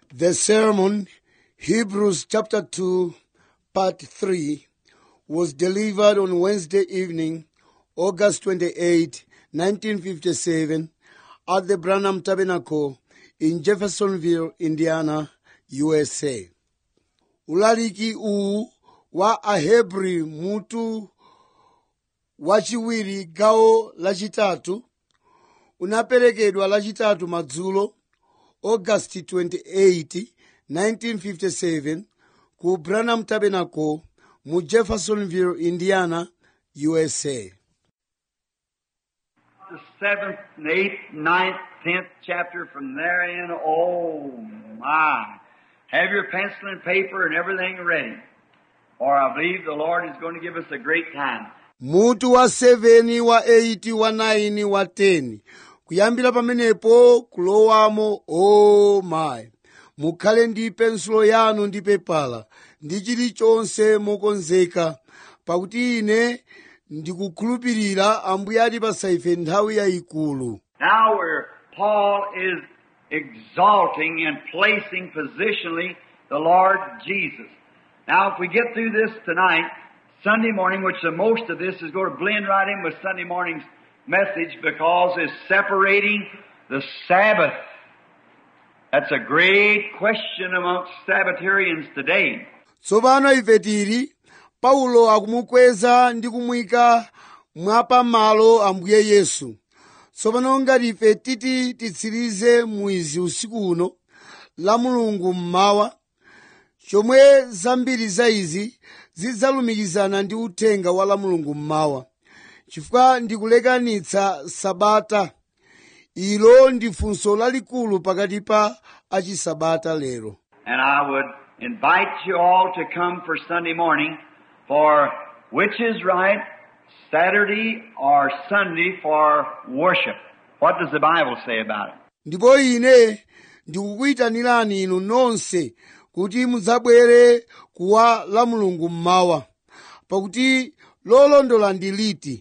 The sermon, Hebrews chapter 2, part 3, was delivered on Wednesday evening, August 28, 1957, at the Branham Tabernacle in Jeffersonville, Indiana, USA. Ulaliki uwu wa Ahebri mutu wachiwiri gawo lachitatu unaperekedwa lachitatu madzulo august 28 1957 ku branham tabernacle mu jeffersonville indiana usa the seventh, and eighth, ninth, tenth chapter from therein. Oh my. Have your pencil and paper and everything ready. For I believe the Lord is going to give us a great time. mutu wa 7 wa 8 wa 9 wa 10 kuyambira pamenepo kulowamo o mayi mukhale ndi pensulo yanu ndi pepala ndi chilichonse mokonzeka pakuti ine ndikukhulupirira ambuye atipasa ife nthawi yayikulu Now where Paul is exalting and placing positionally the Lord Jesus. Now if we get through this tonight, Sunday morning, which the most of this is going to blend right in with Sunday morning's message because it's separating the Sabbath. That's a great question amongst Sabbatarians today. tsopano ife tili paulo akumukweza ndi kumuyika mwapamalo ambuye yesu tsopano ngati ife titi titsirize mwizi usiku uno la mulungu mmawa chomwe zambiri za izi zidzalumikizana ndi uthenga wa la mulungu mmawa chifukwa ndikulekanitsa sabata ilo ndi funso lalikulu pakati pa achisabata lero And I would invite you all to come for Sunday morning for which is right, Saturday or Sunday for worship. What does the Bible say about it? ndipo ine ndikukuyitanirani inu nonse kuti mudzabwere kuwa la mulungu mmawa pakuti lolondola ndi liti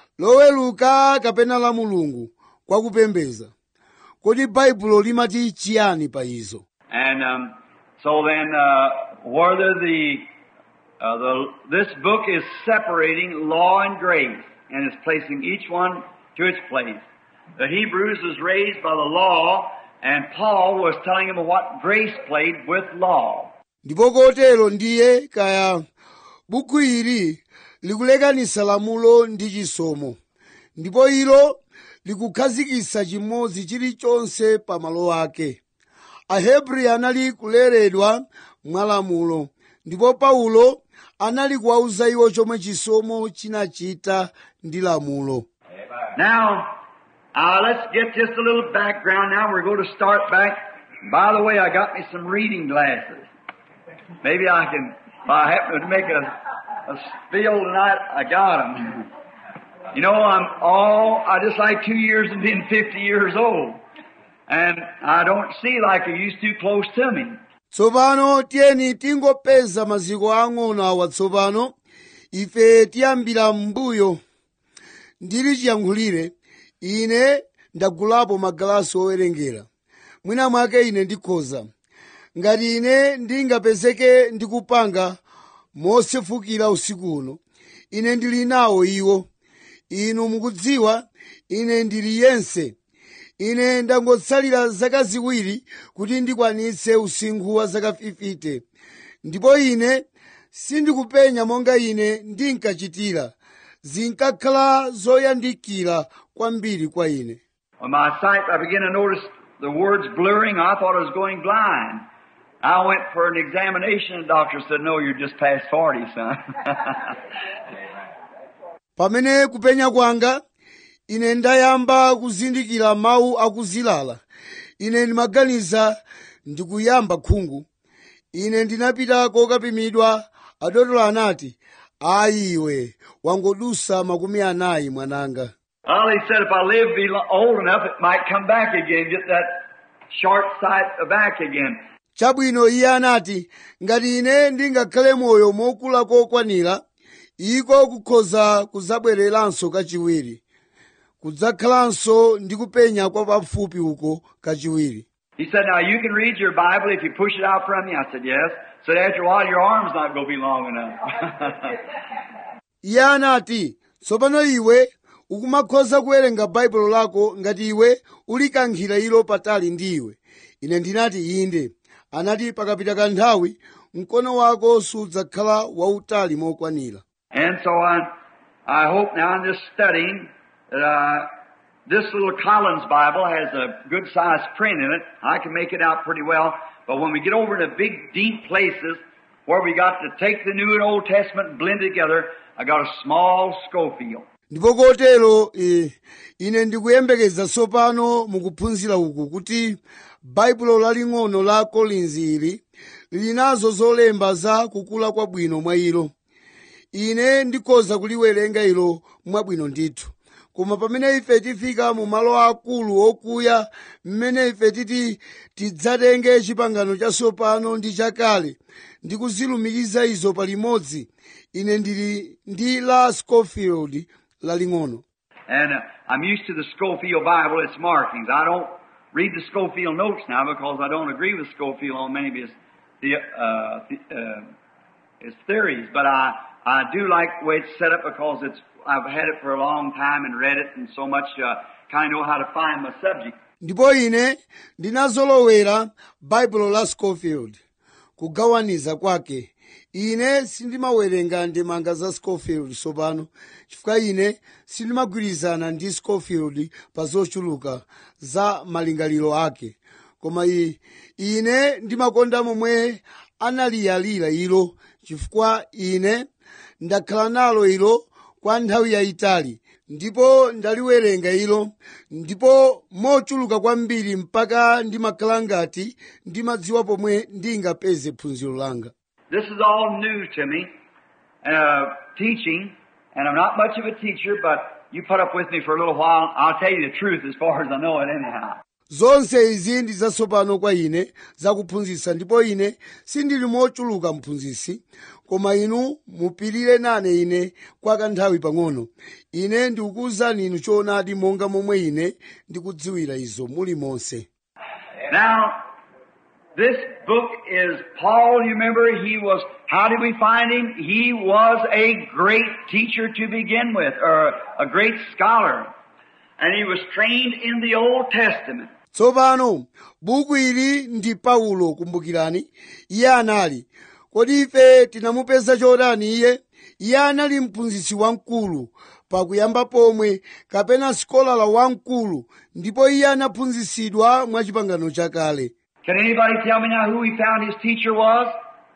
loweluka kapena la mulungu kwakupembeza kodi baibulo limati chiyani pa izo And um, so then, uh, whether the, uh, the this book is separating law and grace, and is placing each one to its place. The Hebrews was raised by the law, and Paul was telling them what grace played with law. ndipo kotero ndiye kaya buku ili likulekanisa lamulo ndi chisomo ndipo ilo likukhazikitsa chimodzi chilichonse pa malo ake ahebri anali kuleredwa mwa lamulo ndipo paulo anali kuwauza iwo chomwe chisomo chinachita ndi lamulo Now, uh, let's get just a little background now. We're going to start back. By the way, I got me some reading glasses. Maybe I can, if I happen to make a, a spiel tonight, I got them. You know, I'm all, I just like two years and being 50 years old. And I don't see like I used to close to me. tsopano tiyeni tingopeza maziko ang'ono awa tsopano ife tiyambira m'mbuyo ndili chiyankhulire ine ndagulapo magalasi owerengera mwina mwake ine ndikhoza ngati ine ndingapezeke ndikupanga mosefukira usiku uno ine ndili nawo iwo inu mukudziwa ine ndili yense ine ndangotsalira zaka ziwiri kuti ndikwanitse usinkhu wa zaka 50 ndipo ine sindikupenya monga ine ndinkachitira zinkakhala zoyandikira kwambiri kwa ine When my sight, I began to notice the words blurring. I thought I was going blind. I went for an examination. The doctor said, no, you're just past 40, son. pamene kupenya kwanga ine ndayamba kuzindikira mawu akuzilala ine ndimaganiza ndikuyamba khungu ine ndinapita kokapimidwa adotolo anati ayi iwe wangodusa makumi anayi mwananga well, he said if I live be lo- old enough, it might come back again, get that short sight back again. chabwino iye anati ngati ine ndingakhale moyo mokula kokwanira iko kukhoza kudzabwereranso kachiwiri kudzakhalanso ndi kupenya kwa pafupi uko kachiwiri He said, now you can read your Bible if you push it out from you. I said, yes. Said, after a while, your arm's not going to be long enough. iye anati tsopano iwe ukumakhoza kuwerenga baibulo lako ngati iwe ulikankhira ilo patali ndi iwe ine ndinati inde anati pakapita kanthawi mkono wako sudzakhala wautali mokwanira and so I, I hope now in this studying that uh, this little Collins Bible has a good sized print in it. I can make it out pretty well. But when we get over to big, deep places where we got to take the New and Old Testament and blend it together, I got a small Schofield. ndipo kotero eh, ine ndikuyembekeza tsopano mukuphunzira uku kuti baibulo laling'ono la kolinzi ili lili nazo zolemba za kukula kwabwino mwa ilo ine ndikhoza kuliwerenga ilo mwabwino ndithu koma pamene ife tifika mu malo akulu okuya mmene ife titi tidzatenge chipangano chatsopano ndi chakale ndi kuzilumikiza izo palimodzi ine ndili ndi la scofield laling'ono And uh, I'm used to the Schofield Bible, its markings. I don't read the Schofield notes now because I don't agree with Schofield on many of his, the, uh, the, uh, his theories. But I, I do like the way it's set up because it's, I've had it for a long time and read it and so much, uh, kind of know how to find my subject. ndipo ine ndinazolowera baibulo la scofield kugawaniza kwake ine sindimawerenga ndemanga za scofield tsopano chifukwa ine sindimagwirizana ndi scofield pa zochuluka za malingaliro ake koma i- ine ndimakonda momwe analiyalira ilo chifukwa ine ndakhala nalo ilo kwa nthawi yayitali ndipo ndaliwerenga ilo ndipo mochuluka kwambiri mpaka ndimakhala ngati ndimadziwa pomwe ndingapeze phunziro langa This is all new to me, uh, teaching, and I'm not much of a teacher, but you put up with me for a little while. I'll tell you the truth as far as I know it anyhow. zonse izi ndi zatsopano kwa ine zakuphunzitsa ndipo ine sindili mochuluka mphunzitsi koma inu mupirire nane ine kwa kanthawi pang'ono ine ndikukuwuzani inu choonadi monga momwe ine ndikudziwira izo muli monse Now, this book is Paul, you remember, he was, how did we find him? He was a great teacher to begin with, or a great scholar. And he was trained in the Old Testament. tsopano buku ili ndi paulo kumbukirani iye anali kodi ife tinamupeza chotani iye iye anali mphunzitsi wamkulu pakuyamba pomwe kapena sikolala wamkulu ndipo iye anaphunzitsidwa mwa chipangano chakale Can anybody tell me now who he found his teacher was?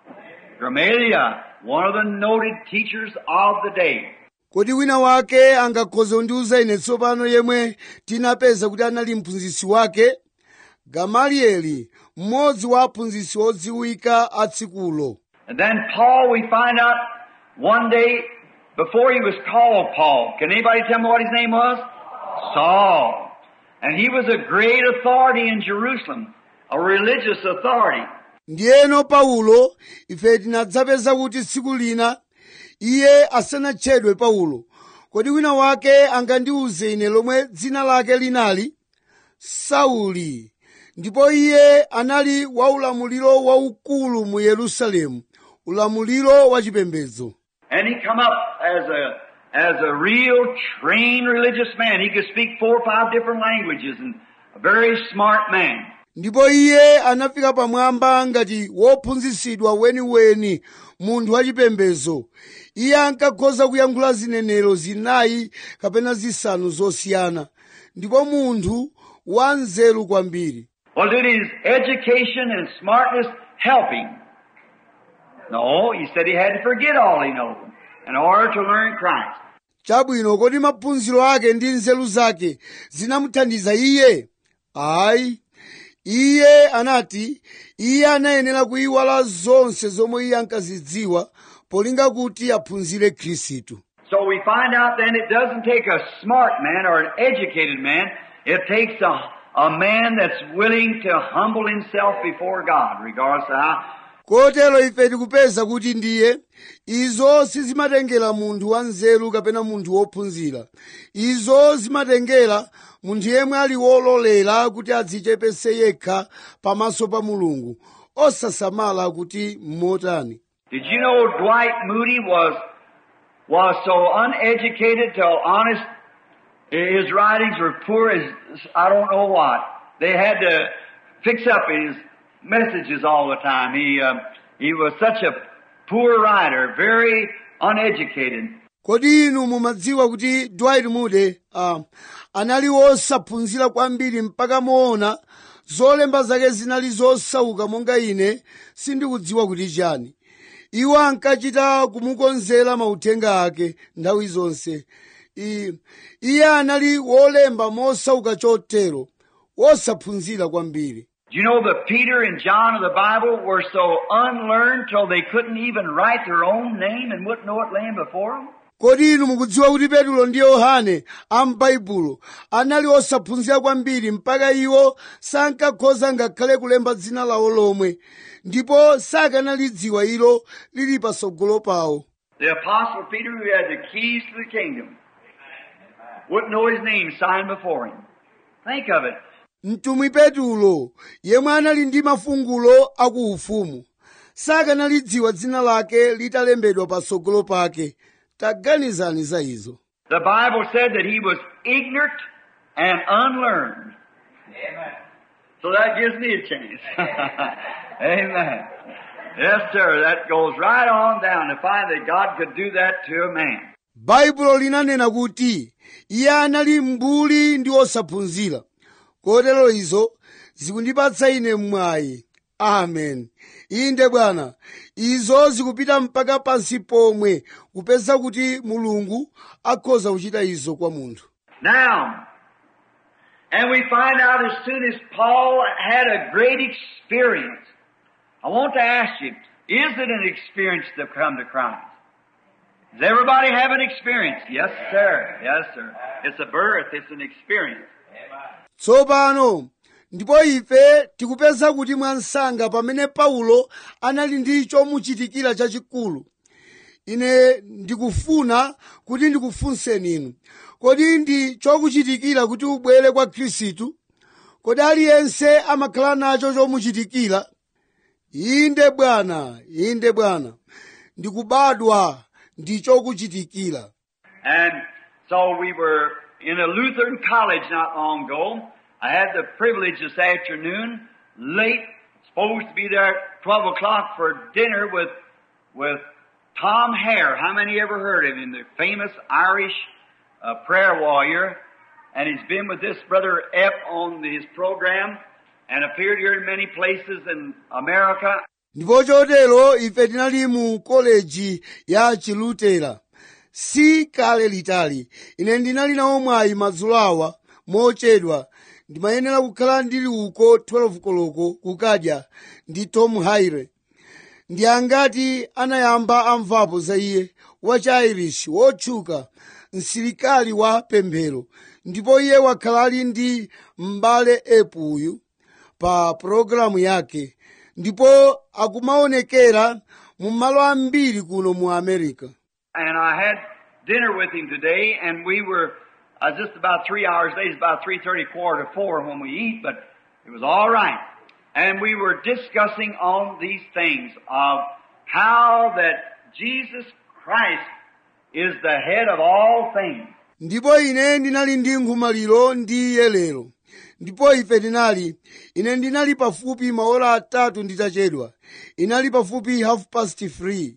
Gamaliel, one of the noted teachers of the day. kodi wina wake angakhoze kundiwuza ine tsopano yemwe tinapeza kuti anali mphunzitsi wake gamalieli mmodzi wa aphunzitsi odziwika a tsikulo And then Paul, we find out one day before he was called Paul. Can anybody tell me what his name was? Saul. And he was a great authority in Jerusalem, a religious authority. ndiyeno paulo ife tinadzapeza kuti tsiku lina iye asanatchedwe paulo kodi wina wake angandiwuze ine lomwe dzina lake linali sauli ndipo iye anali wa ulamuliro waukulu mu yerusalemu ulamuliro wachipembedzo And he come up as a, as a real trained religious man. He could speak four or five different languages and a very smart man. ndipo iye anafika pamwamba ngati wophunzitsidwa weniweni munthu wachipembedzo iye ankakhoza kuyankhula zinenero zinayi kapena zisanu zosiyana ndipo munthu wanzeru kwambiri Well, did his education and smartness help him? No, he said he had to forget all he knows in order to learn Christ. chabwino kodi maphunziro ake ndi nzeru zake zinamuthandiza iye ayi iye anati iye anayenera kuyiwala zonse zomwe iye ankazidziwa polinga kuti aphunzire khristu So we find out then it doesn't take a smart man or an educated man. It takes a, a man that's willing to humble himself before God, regardless of how kotero ife tikupeza kuti ndiye izo sizimatengera munthu wanzeru kapena munthu wophunzira izo zimatengera munthu yemwe ali wololera kuti adzichepese yekha pamaso pa mulungu osasamala kuti mmotani Did you know Dwight Moody was was so uneducated till honest his writings were poor as I don't know what. They had to fix up his messages all the time. He uh, he was such a poor writer, very uneducated. kodi inu mumadziwa kuti dwight moody uh, anali wosaphunzira kwambiri mpaka moona zolemba zake zinali zosauka monga ine sindikudziwa kuti chani iwo ankachita kumukonzera mauthenga ake nthawi zonse I- iye anali wolemba mosauka chotero wosaphunzira kwambiri Do you know that Peter and John of the Bible were so unlearned till they couldn't even write their own name and wouldn't know it laying before them? kodi inu mukudziwa kuti petulo ndi yohane am'baibulo anali osaphunzira kwambiri mpaka iwo sankakhoza ngakhale kulemba dzina lawo lomwe ndipo sakanalidziwa ilo lili patsogolo pawo The Apostle Peter, who had the keys to the kingdom, wouldn't know his name signed before him. Think of it. mtumwi petulo yemwe anali ndi mafungulo akuufumu sakanalidziwa dzina lake litalembedwa patsogolo pake taganizani za izo The Bible said that he was ignorant and unlearned. So that gives me a chance. Amen. Yes, sir. That goes right on down to find that God could do that to a man. baibulo linanena kuti iye anali mbuli ndi osaphunzira kotero izo zikundipatsa ine mwayi amen inde bwana izo zikupita mpaka pansi pomwe kupeza kuti mulungu akhoza kuchita izo kwa munthu Now, and we find out as soon as Paul had a great experience. I want to ask you, is it an experience to come to Christ? Does everybody have an experience? Yes, sir. Yes, sir. It's a birth. It's an experience. tsopano ndipo ife tikupeza kuti mwansanga pamene paulo anali ndi chomuchitikira chachikulu ine ndikufuna kuti ndikufunseni inu kodi ndi chokuchitikira kuti ubwere kwa khristu kodi aliyense amakhala nacho chomuchitikira inde bwana inde bwana ndikubadwa ndi chokuchitikira And so we were in a Lutheran college not long ago. I had the privilege this afternoon, late, supposed to be there at 12 o'clock for dinner with, with Tom Hare. How many ever heard of him? The famous Irish uh, prayer warrior. And he's been with this brother Epp on his program and appeared here in many places in America. ndipo chotero ife tinali mu koleji ya chilutera si kale litali ine ndinali nawo mwayi madzulo awa mochedwa ndimayenera kukhala ndili uko 12 koloko kukadya ndi tom haire ndi angati anayamba amvapo za iye wachi-irish wotchuka msilikali wa pemphero ndipo iye wakhala ali ndi m'bale epu uyu pa pologalamu yake ndipo akumaonekera mu malo ambiri kuno mu america And I had dinner with him today, and we were uh, just about three hours late. It's about three thirty, quarter to four when we eat, but it was all right. And we were discussing on these things of how that Jesus Christ is the head of all things. ndipo ine ndinali ndi nkhomaliro ndi iye lero ndipo ife tinali ine ndinali pafupi maola atatu nditachedwa inali pafupi half past three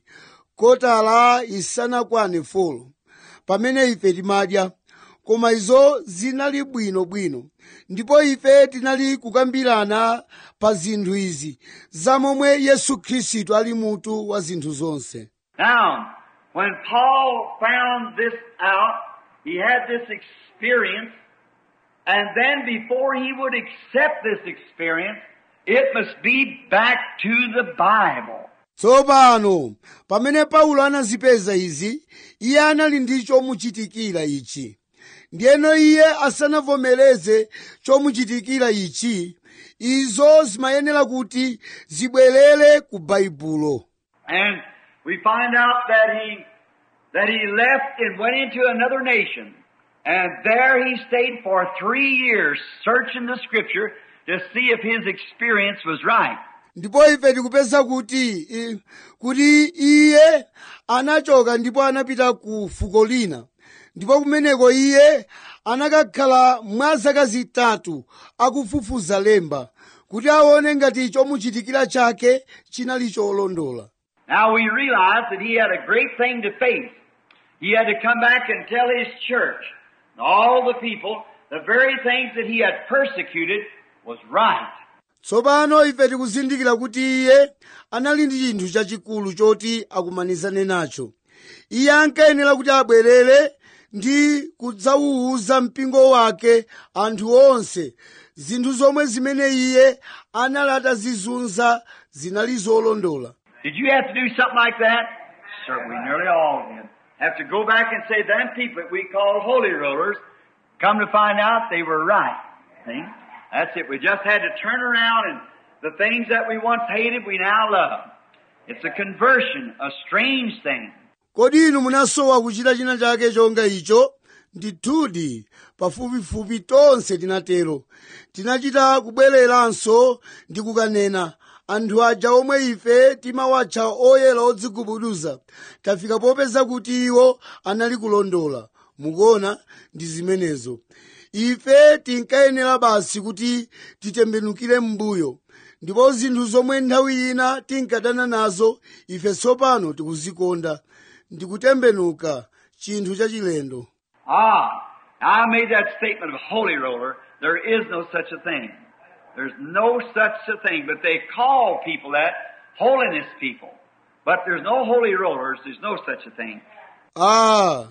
kotala isanakwane folo pamene ife timadya koma izo zinali bwinobwino ndipo ife tinali kukambirana pa zinthu izi zamomwe yesu khristu ali mutu wa zinthu zonse Now, when Paul found this out, he had this experience, and then before he would accept this experience, it must be back to the Bible. tsopano pamene paulo anazipeza izi iye anali ndi chomuchitikira ichi ndiyeno iye asanavomereze chomuchitikira ichi izo zimayenera kuti zibwerere ku baibulo And we find out that he, that he left and went into another nation. And there he stayed for three years searching the scripture to see if his experience was right. ndipo ife tikupeza kuti i- kuti iye anachoka ndipo anapita ku fuko lina ndipo kumeneko iye anakakhala mwa zaka zitatu akufufuza lemba kuti aone ngati chomuchitikira chake chinali cholondola Now we realize that he had a great thing to face. He had to come back and tell his church, and all the people, the very things that he had persecuted was right. tsopano ife tikuzindikira kuti iye anali ndi chinthu chachikulu choti akumanizane nacho iye ankayenera kuti abwerere ndi kudzawuza mpingo wake anthu onse zinthu zomwe zimene iye anali atazizunza zinali zolondola Did you have to do something like that? Certainly, nearly all did. Have to go back and say, them people that we call holy rollers, come to find out they were right. See? That's it. We just had to turn around and the things that we once hated, we now love. It's a conversion, a strange thing. kodi inu munasowa kuchita china chake chonga icho ndithudi pafupifupi tonse tinatero tinachita kubwereranso ndi kukanena anthu aja omwe ife timawatcha oyera odzigubuduza tafika popeza kuti iwo anali kulondola mukuona ndi zimenezo ife tinkayenera basi kuti titembenukire m'mbuyo ndipo zinthu zomwe nthawi ina tinkadana nazo ife tsopano tikuzikonda ndikutembenuka chinthu chachilendo Ah, I made that statement of holy roller. There is no such a thing. There's no such a thing, but they call people that holiness people. But there's no holy rollers. There's no such a thing. ah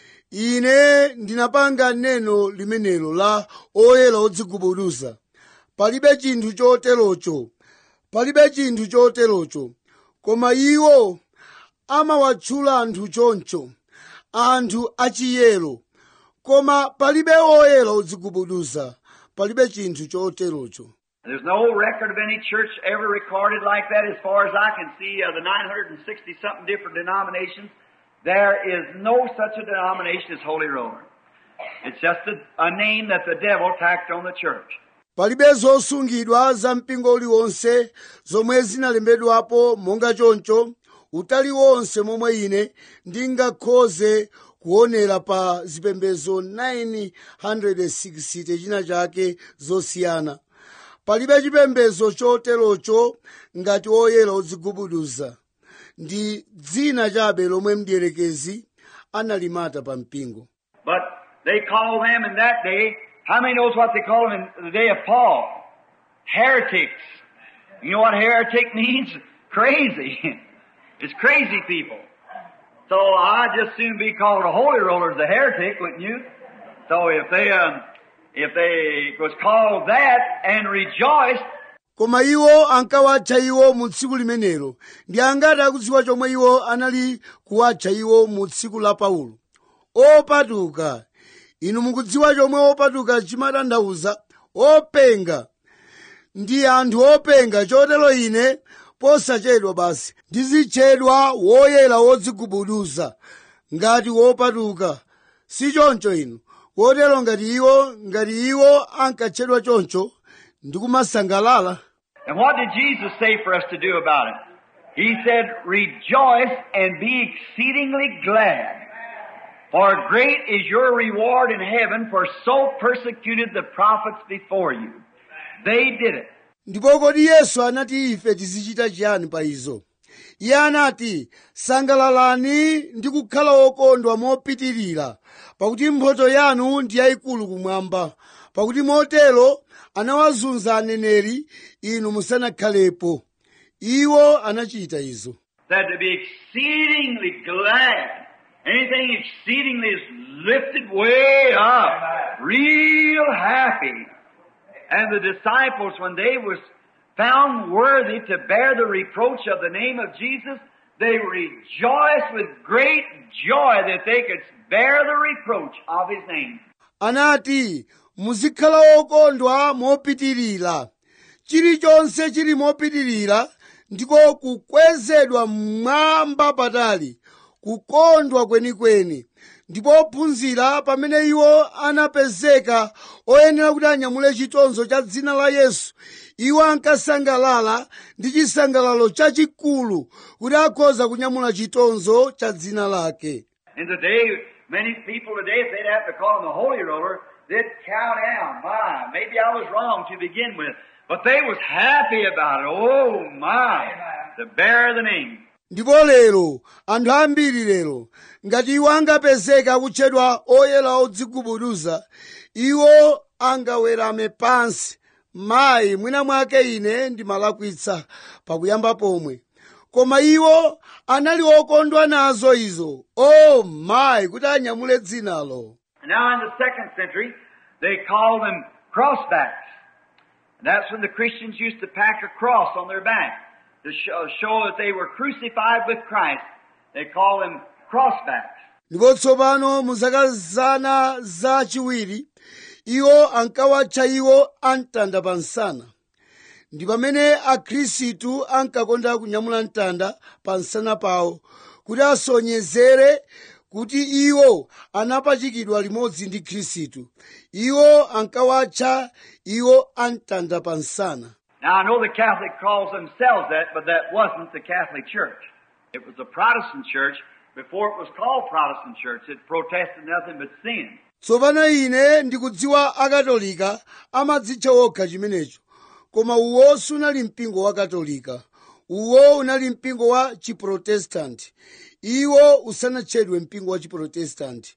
ine ndinapanga neno limenelo la oyera odzigubuduza palibe chinthu choterocho palibe chinthu choterocho koma iwo amawatchula anthu choncho anthu achiyero koma palibe oyera odzigubuduza palibe chinthu choterocho There's no record of any church ever recorded like that as far as I can see of the 960 something different denominations. There is no such a denomination as Holy Roller. It's just a, a name that the devil tacked on the church. palibe zosungidwa za mpingo uliwonse zomwe zinalembedwapo monga choncho utali wonse momwe ine ndingakhoze kuonera pa zipembedzo 960 china chake zosiyana palibe chipembedzo choterocho ngati oyera odzigubuduza ndi dzina chabe lomwe mdierekezi analimata pa mpingo But they call them in that day, how many knows what they call them in the day of Paul? Heretics. You know what heretic means? Crazy. it's crazy people. So I'd just soon be called a holy roller as a heretic, wouldn't you? So if they, um, if they was called that and rejoiced, koma iwo ankawatcha iwo mu tsiku limenelo ndi angati akudziwa chomwe iwo anali kuwatcha iwo mu tsiku la paulo opatuka inu mukudziwa chomwe opatuka chimatanthauza openga ndi anthu openga chotero ine posachedwa basi ndizitchedwa woyera wodzigubuduza ngati wopatuka si choncho inu kotero ngati iwo ngati iwo ankatchedwa choncho ndikumasangalala And what did Jesus say for us to do about it? He said, rejoice and be exceedingly glad. For great is your reward in heaven, for so persecuted the prophets before you. They did it. ndipo kodi yesu anati ife tizichita chiyani pa izo iye anati sangalalani ndi kukhala okondwa mopitirira pakuti mphotho yanu ndi yayikulu kumwamba pakuti motero anawazunza aneneri inu musanakhalepo iwo anachita izo Said to be exceedingly glad. Anything exceedingly is lifted way up. Real happy. And the disciples, when they was found worthy to bear the reproach of the name of Jesus, they rejoiced with great joy that they could bear the reproach of His name. anati muzikhala okondwa mopitirira chilichonse chili mopitirira ndiko kukwezedwa mmwamba patali kukondwa kwenikweni ndipo ophunzira pamene iwo anapezeka oyenera kuti anyamule chitonzo cha dzina la yesu iwo ankasangalala ndi chisangalalo chachikulu kuti akhoza kunyamula chitonzo cha dzina lake In today, many people today, if they'd have to call him a holy roller, they'd cow down. My, maybe I was wrong to begin with. But they was happy about it. Oh my, to bear the name. ndipo lero anthu ambiri lero ngati iwo angapezeka akutchedwa oyera odzigubuduza iwo angawerame pansi mayi mwina mwake ine ndimalakwitsa pakuyamba pomwe koma iwo anali okondwa nazo izo o mayi kuti anyamule dzinalo Now in the second century, they called them crossbacks. And that's when the Christians used to pack a cross on their back to show, show that they were crucified with Christ. They call them crossbacks. ndipo tsopano mu zaka zana zachiwiri iwo ankawatcha iwo amtanda pa nsana ndi pamene akhristu ankakonda kunyamula mtanda pa nsana pawo kuti asonyezere kuti iwo anapachikidwa limodzi ndi khristu iwo ankawatcha iwo amtanda pa nsana Now I know the Catholic calls themselves that, but that wasn't the Catholic Church. It was a Protestant church before it was called Protestant church. It protested nothing but sin. tsopano ine ndikudziwa akatolika amadzitcha okha chimenecho koma uwo sunali mpingo wa katolika uwo unali mpingo wa chiprotestanti iwo usanatchedwe mpingo wa chiprotestanti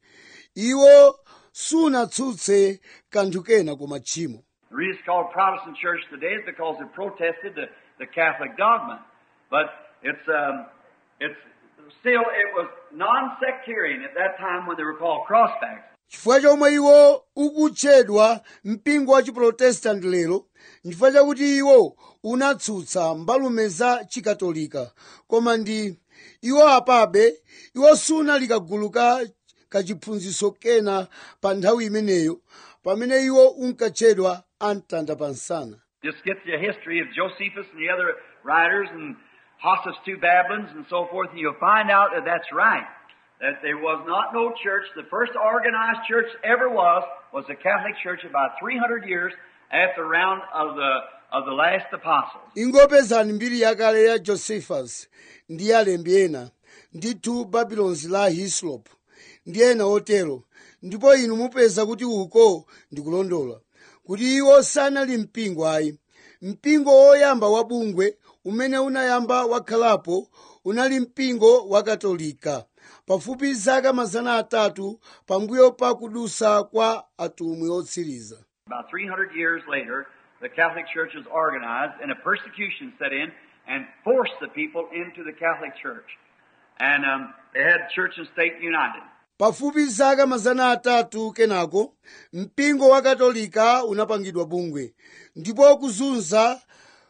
iwo sunatsutse kanthu kena koma tchimo The reason it's called Protestant church today is because it protested the, the Catholic dogma. But it's, um, it's still, it was non-sectarian at that time when they were called crossbacks. chifukwa chomwe iwo ukutchedwa mpingo wa chiprotestanti lero nchifukwa chakuti iwo unatsutsa mbalume za chikatolika koma ndi iwo apabe iwo sunali kagulu ka kachiphunzitso kena pa nthawi imeneyo pamene iwo unkatchedwa amtanda pa nsana Just get the history of Josephus and the other writers and Hossus two Babylons and so forth, and you'll find out that that's right. That there was not no church. The first organized church ever was was the Catholic Church about 300 years after the round of the of the last apostles. ingopezani mbiri yakale ya josephus ndi alembi ena ndithu babylons la hislop ndi ena otero ndipo inu mupeza kuti uko ndikulondola kuti iwo sanali mpingo ayi mpingo woyamba wa bungwe umene unayamba wakhalapo unali mpingo wa katolika pafupi zaka mazana atatu pambuyo pa kudusa kwa atumwi otsiriza About 300 years later, the Catholic Church was organized and a persecution set in and forced the people into the Catholic Church. And um, they had church and state united. pafupi zaka mazana atatu kenako mpingo wa katolika unapangidwa bungwe ndipo kuzunza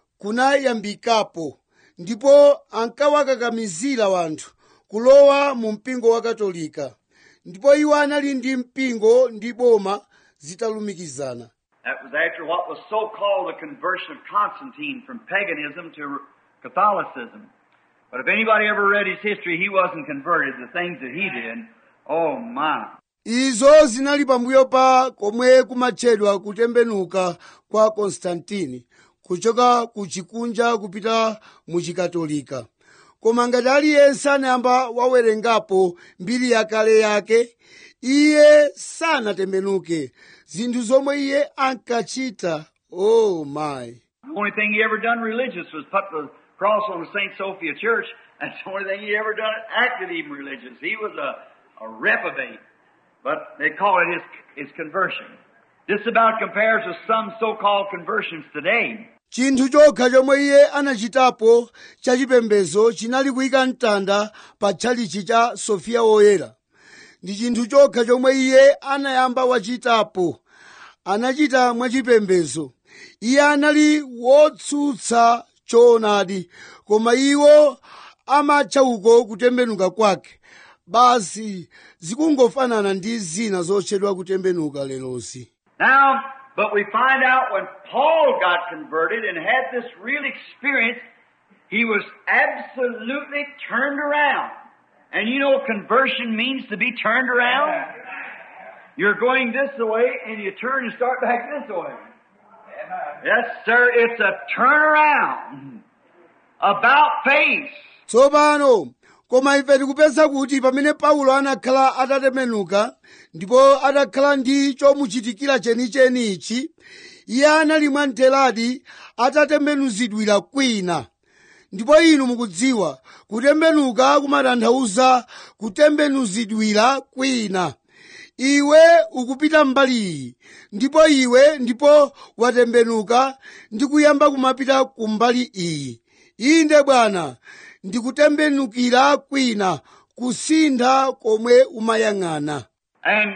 kunayambikapo ndipo ankawakakamizira wanthu kulowa mu mpingo wa katolika ndipo iwo anali ndi mpingo ndi boma zitalumikizana That was after what was so called the conversion of Constantine from paganism to Catholicism. But if anybody ever read his history, he wasn't converted. The things that he did, oh my. izo zinali pambuyo pa komwe kumatchedwa kutembenuka kwa konstantini kuchoka ku chikunja kupita mu chikatolika koma ngati aliyense anayamba wawerengapo mbiri yakale yake iye sanatembenuke zinthu zomwe iye ankachita oh my The only thing he ever done religious was put the cross on the St. Sophia Church. That's the only thing he ever done acted even religious. He was a, a reprobate. But they call it his, his conversion. This about compares with some so-called conversions today. chinthu chokha chomwe iye anachitapo chachipembedzo chinali kuyika mtanda pa tchalichi cha sofiya woyera ndi chinthu chokha chomwe iye anayamba wachitapo anachita mwachipembedzo iye anali wotsutsa choonadi koma iwo amatcha uko kutembenuka kwake basi zikungofanana ndi zina zotchedwa kutembenuka lerosi Now, but we find out when Paul got converted and had this real experience, he was absolutely turned around. And you know conversion means to be turned around? You're going this way and you turn and start back this way. Yes, sir, it's a turnaround. About face. tsopano koma ife tikupeza kuti pamene paulo anakhala atatembenuka ndipo atakhala ndi chomuchitikira chenicheni ichi iye anali mwamtheradi atatembenuzidwira kwina ndipo inu mukudziwa kutembenuka kumatanthauza kutembenuzidwira kwina iwe ukupita mbali iyi ndipo iwe ndipo watembenuka ndi kuyamba kumapita ku mbali iyi inde bwana ndikutembenukira kwina kusintha komwe umayang'ana And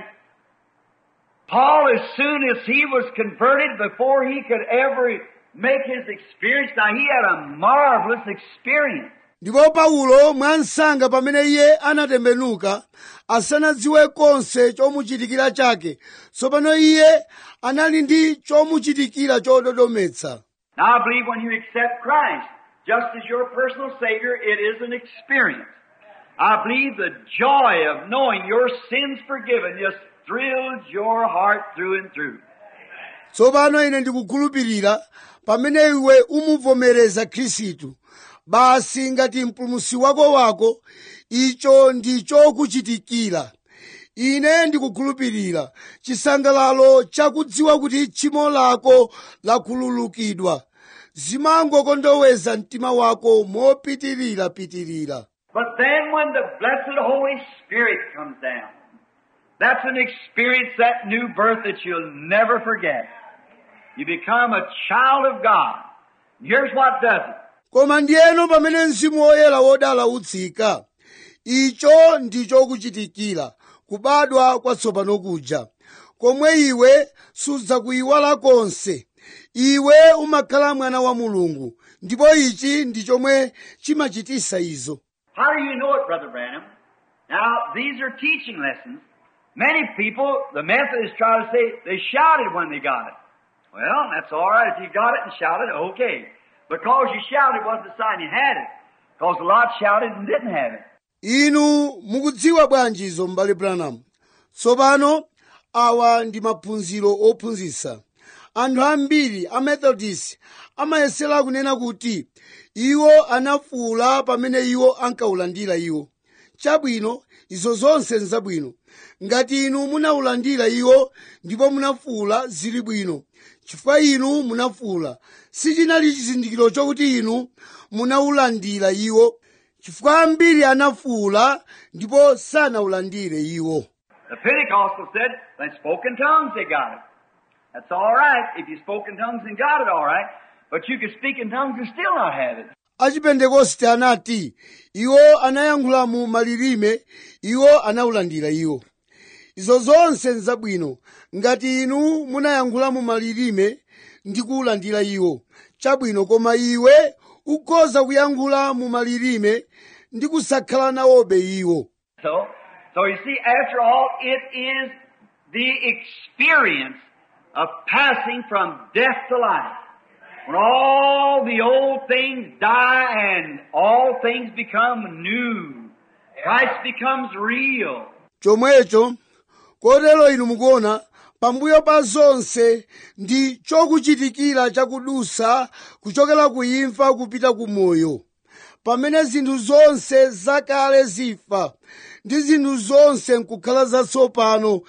Paul, as soon as he was converted, before he could ever make his experience, now he had a marvelous experience. ndipo paulo mwansanga pamene iye anatembenuka asanadziwe konse chomuchitikira chake tsopano iye anali ndi chomuchitikira chododometsa Now I believe when you accept Christ, just as your personal Savior, it is an experience. I believe the joy of knowing your sins forgiven just thrills your heart through and through. tsopano ine ndikukhulupirira pamene iwe umuvomereza khristu basi ngati mpulumusi wako wako icho ndi chokuchitikira ine ndikukhulupirira chisangalalo chakudziwa kuti tchimo lako lakhululukidwa zimangokondoweza mtima wako mopitirira-pitirira But then when the blessed Holy Spirit comes down, that's an experience, that new birth that you'll never forget. You become a child of God. Here's what does it. koma ndiyeno pamene mzimu woyera wodala utsika icho ndi chokuchitikira kubadwa kwatsopano kuja komwe iwe sudzakuyiwala konse iwe umakhala mwana wa mulungu ndipo ichi ndi chomwe chimachitisa izo How do you know it, Brother Branham? Now, these are teaching lessons. Many people, the Methodists try to say they shouted when they got it. Well, that's all right. If you got it and shouted, okay. Because you shouted wasn't a sign you had it. Because a lot shouted and didn't have it. inu mukudziwa bwanji izo m'bale branham tsopano awa ndi maphunziro ophunzitsa anthu ambiri a methodist amayesera kunena kuti iwo anafuwula pamene iwo ankawulandira iwo chabwino izo zonse nzabwino ngati inu munawulandira iwo ndipo munafuwula zili bwino chifukwa inu munafuwula sichinali chizindikiro chokuti inu munawulandira iwo chifukwa ambiri anafuwula ndipo sanawulandire iwo The Pentecostal said they spoke in tongues, they got it. That's all right. If you spoke in tongues and got it, all right. But you could speak in tongues and still not have it. achipentekoste anati iwo anayankhula mu malilime iwo anawulandira iwo izo zonse nzabwino ngati inu munayankhula mu malilime ndi kuwulandira iwo chabwino koma iwe ukhoza kuyankhula mu malilime ndi kusakhala nawobe iwo So, so you see, after all, it is the experience of passing from death to life. When all the old things die and all things become new. Christ becomes real. chomwecho kotero inu mukuona pambuyo pa zonse ndi chokuchitikira chakudusa kuchokera ku imfa kupita ku moyo pamene zinthu zonse zakale zifa ndi zinthu zonse nkukhala zatsopano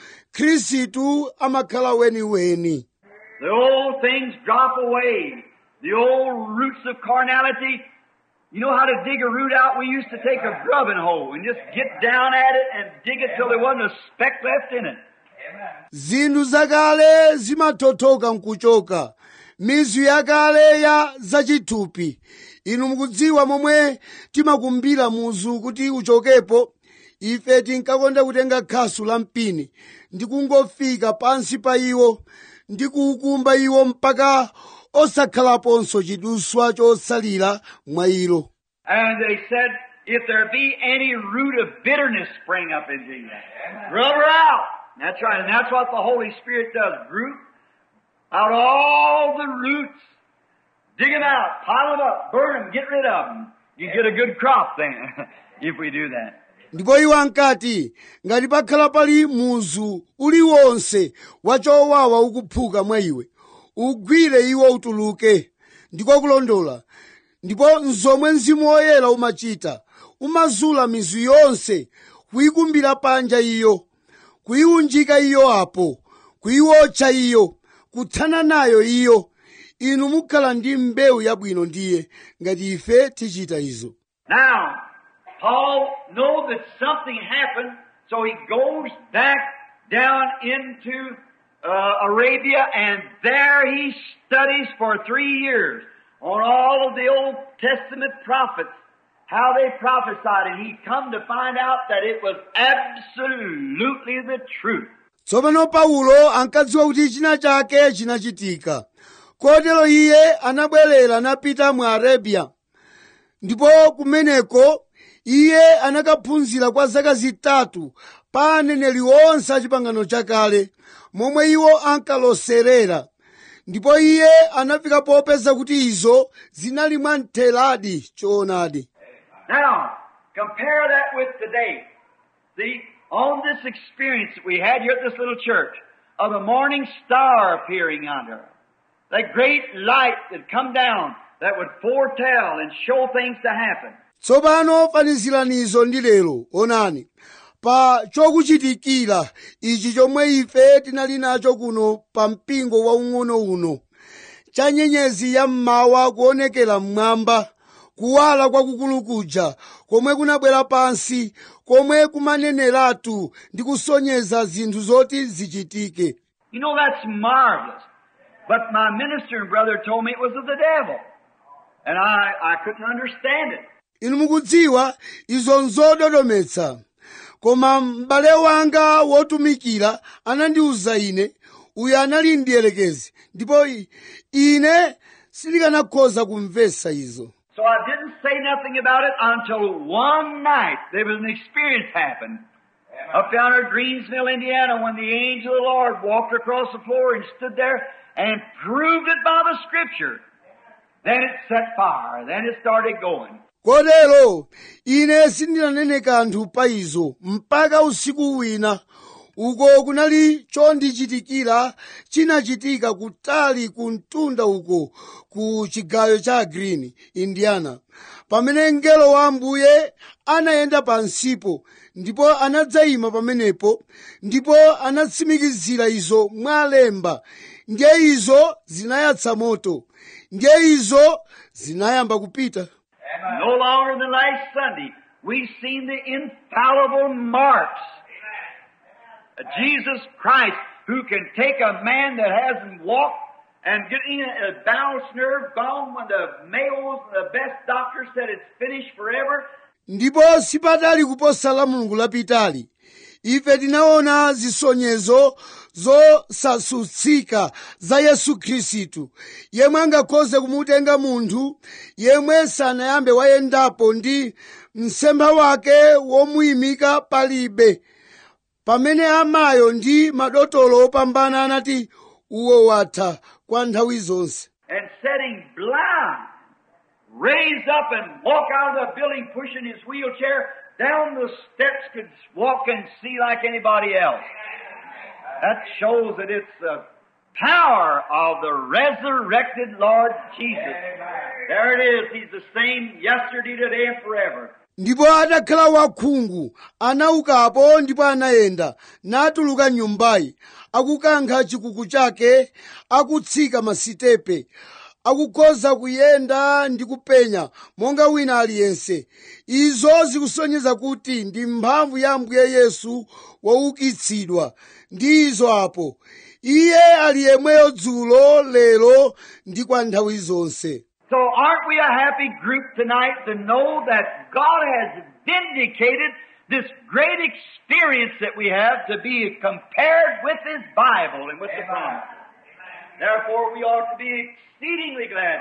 khristu amakhala weniweni The old things drop away. The old roots of carnality. You know how to dig a root out? We used to take a grubbing hoe and just get down at it and dig it till there wasn't a speck left in it. zinthu zakale zimathothoka nkuchoka mizu yakale ya zachithupi inu mukudziwa momwe timakumbira muzu kuti uchokepo ife tinkakonda kutenga khasu la mpini ndi kungofika pansi pa iwo ndi kuukumba iwo mpaka osakhalaponso chiduswa chosalira mwa ilo And they said, if there be any root of bitterness spring up into you. Rub her out. That's right. And that's what the Holy Spirit does. Root out all the roots. Dig them out. Pile them up. Burn them. Get rid of them. You get a good crop then, if we do that. ndipo iwo ankati ngati pakhala pali muzu uliwonse wachowawa ukuphuka mwa iwe ugwire iwo utuluke ndiko kulondola ndipo nzomwe mzimu woyera umachita umazula mizu yonse kuyikumbira panja iyo kuyiunjika iyo apo kuyiwotcha iyo kuthana nayo iyo inu mukhala ndi mbewu yabwino ndiye ngati ife tichita izo Now, Paul knows that something happened, so he goes back down into uh, Arabia, and there he studies for three years on all of the Old Testament prophets, how they prophesied, and he come to find out that it was absolutely the truth. tsopano paulo ankadziwa kuti china chake chinachitika kotero iye anabwerera napita mu arabiya ndipo kumeneko iye anakaphunzira kwa zaka zitatu pa aneneri onse a chipangano chakale momwe iwo ankaloserera ndipo iye anafika popeza kuti izo zinali mwamtheradi choonadi Now, compare that with today. See, on this experience that we had here at this little church of the morning star appearing under us, that great light that come down that would foretell and show things to happen. tsopano faniziranizo ndi lero onani pa chokuchitikira ichi chomwe ife tinali nacho kuno pa mpingo waung'ono uno cha nyenyezi ya mmawa kuonekera mmwamba kuwala kwakukulu kuja komwe kunabwera pansi komwe kumaneneratu ndi kusonyeza zinthu zoti zichitike You know, that's marvelous. But my minister and brother told me it was of the devil. And I, I couldn't understand it. inu mukudziwa izo nzododometsa koma m'bale wanga wotumikira anandiwuza ine uyu anali mdierekezi ndipo i- ine sindikanakhoza kumvetsa izo So I didn't say nothing about it until one night there was an experience happened. Up down at Greensville, Indiana, when the angel of the Lord walked across the floor and stood there and proved it by the scripture. Then it set fire. Then it started going. kotero ine sindinanene kanthu pa izo mpaka usiku wina uko kunali chondichitikira chinachitika kutali ku mtunda uko ku chigayo cha green indiana pamene mngelo wa ambuye anayenda pansipo ndipo anadzayima pamenepo ndipo anatsimikizira izo mwalemba ndiye izo zinayatsa moto ndiye izo zinayamba kupita No longer than last Sunday, we've seen the infallible marks of Jesus Christ who can take a man that hasn't walked and get in a balanced nerve gone when the Mayos, the best doctors said it's finished forever. ndipo sipatali kuposa la mulungu lapitali ife tinaona zisonyezo zosasutsika za yesu khristu yemwe angakhoze kumutenga munthu yemwe sanayambe wayendapo ndi msempha wake womuyimika palibe pamene amayo ndi madotolo opambana anati uwo watha kwa nthawi zonse and setting blind, raised up and walk out of the building pushing his wheelchair down the steps could walk and see like anybody else. That shows that it's the power of the resurrected Lord Jesus. There it is. He's the same yesterday, today, and forever. ndipo atakhala wakhungu anaukapo ndipo anayenda natuluka nyumbayi akukankha chikuku chake akutsika masitepe akukhoza kuyenda ndi kupenya monga wina aliyense izo zikusonyeza kuti ndi mphamvu ya ambuye yesu waukitsidwa ndi izo apo iye ali yemweyo dzulo lero ndi kwa nthawi zonse So aren't we a happy group tonight to know that God has vindicated this great experience that we have to be compared with His Bible and with the promise. Therefore we ought to be exceedingly glad.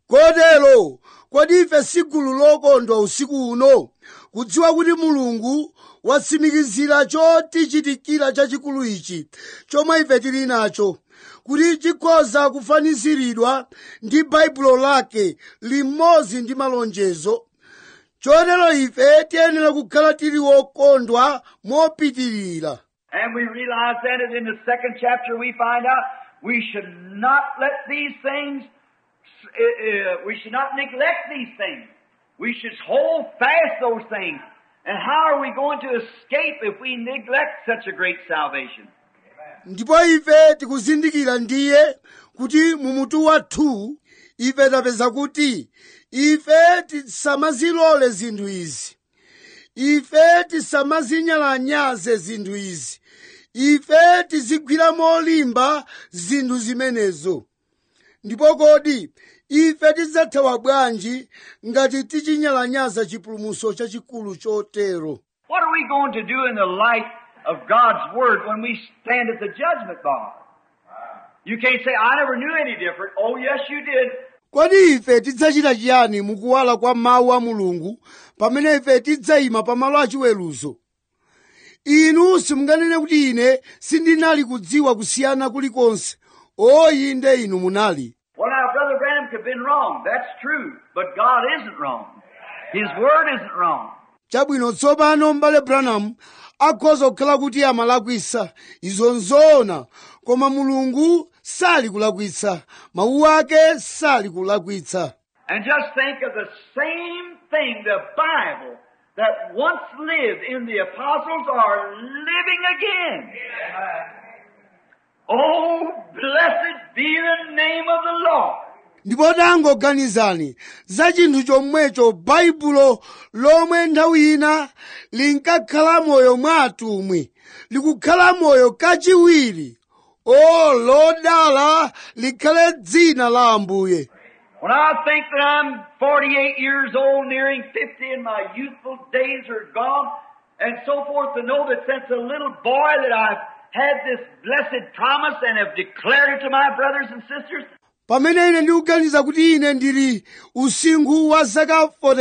kotero kodi ife si gulu lokondwa usiku uno kudziwa kuti mulungu watsimikizira chotichitikira chachikulu ichi chomwe ife tili nacho kuti chikhoza kufaniziridwa ndi baibulo lake limodzi ndi malonjezo chotero ife tiyenera kukhala tili wokondwa mopitirira And we realize then that in the second chapter we find out we should not let these things, uh, uh, we should not neglect these things. We should hold fast those things. And how are we going to escape if we neglect such a great salvation? ndipo ife tikuzindikira ndiye kuti mu mutu wathu ife tapeza kuti ife tisamazilole zinthu izi ife tisamazinyalanyaze zinthu izi ife tizigwira molimba zinthu zimenezo ndipo kodi ife tidzathawa bwanji ngati tichinyalanyaza chipulumutso chachikulu chotero What are we going to do in the light of God's Word when we stand at the judgment bar? You can't say, I never knew any different. Oh, yes, you did. kodi ife tidzachita chiyani mukuwala kwa mawu a mulungu pamene ife tidzayima pamalo achiweruzo inu simunganene kuti ine sindinali kudziwa kusiyana kulikonse oyi inde inu munali Well, now, Brother Branham could have been wrong. That's true. But God isn't wrong. His Word isn't wrong. chabwino tsopano m'bale branham akhoza kukhala kuti amalakwisa izo nzoona koma mulungu sali kulakwitsa mawu ake sali kulakwitsa And just think of the same thing the Bible that once lived in the apostles are living again. Oh, blessed be the name of the Lord. ndipo tangoganizani za chinthu chomwecho baibulo lomwe nthawi ina linkakhala moyo mwa atumwi likukhala moyo kachiwiri o lodala likhale dzina la ambuye When I think that I'm 48 years old, nearing 50, and my youthful days are gone, and so forth, to know that since a little boy that I've had this blessed promise and have declared it to my brothers and sisters, pamene ine ndikuganiza kuti ine ndili usinkhu wa zaka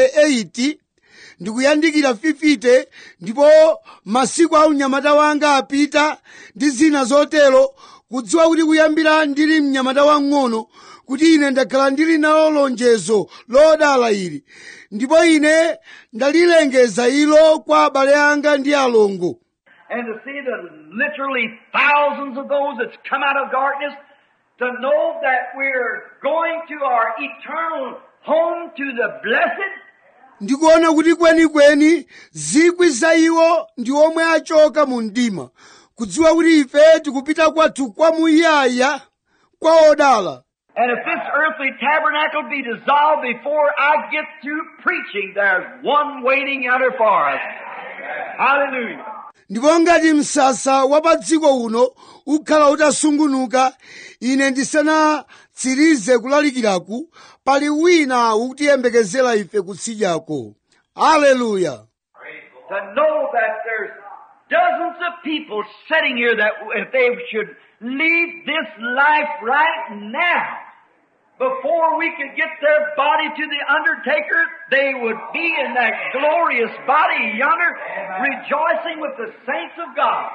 48 ndikuyandikira 50 ndipo masiku a unyamata wanga apita ndi zina zotero kudziwa kuti kuyambira ndili mnyamata wang'ono kuti ine ndakhala ndili nalo lonjezo lodala ili ndipo ine ndalilengeza ilo kwa abale anga ndi alongo and to see the literally thousands of those that's come out of darkness, to know that we're going to our eternal home to the blessed, ndikuona kuti kwenikweni zikwi za iwo ndi omwe achoka mu mdima kudziwa kuti ife tikupita kwathu kwamuyaya kwa odala And if this earthly tabernacle be dissolved before I get through preaching, there's one waiting out there for us. Hallelujah. ndipo ngati msasa wa pa dziko uno ukhala utasungunuka ine ndisanatsirize kulalikiraku pali wina ukutiyembekezera ife kutsidyako aleluya To know that there's dozens of people sitting here that if they should leave this life right now, before we could get their body to the undertaker, they would be in that glorious body yonder, rejoicing with the saints of God,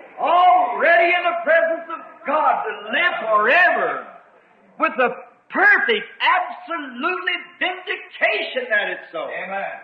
already in the presence of God to live forever, with the perfect, absolutely vindication that it's so. Amen.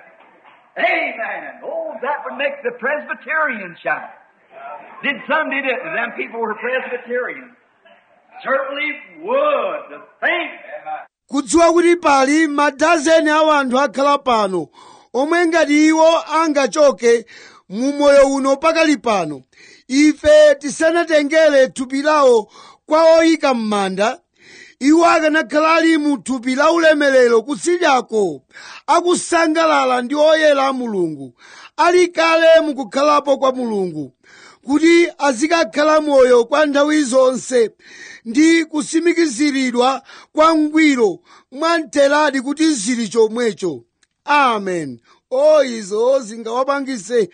Amen. Oh, that would make the Presbyterian shout. Did some did it? Them people were Presbyterians. Certainly would. To think. kudziwa kuti pali madazeni a anthu akhala pano omwe ngati iwo angachoke mu moyo uno pakali pano ife tisanatengere thupi lawo kwa oyika m'manda iwo akanakhala ali mu thupi la ulemerero kutsidyako akusangalala ndi oyera a mulungu ali kale mukukhalapo kwa mulungu kuti azikakhala moyo kwa nthawi zonse ndi kusimikiziridwa kwa ngwiro mwamtheradi kuti zili chomwecho amen o izo zingawapangise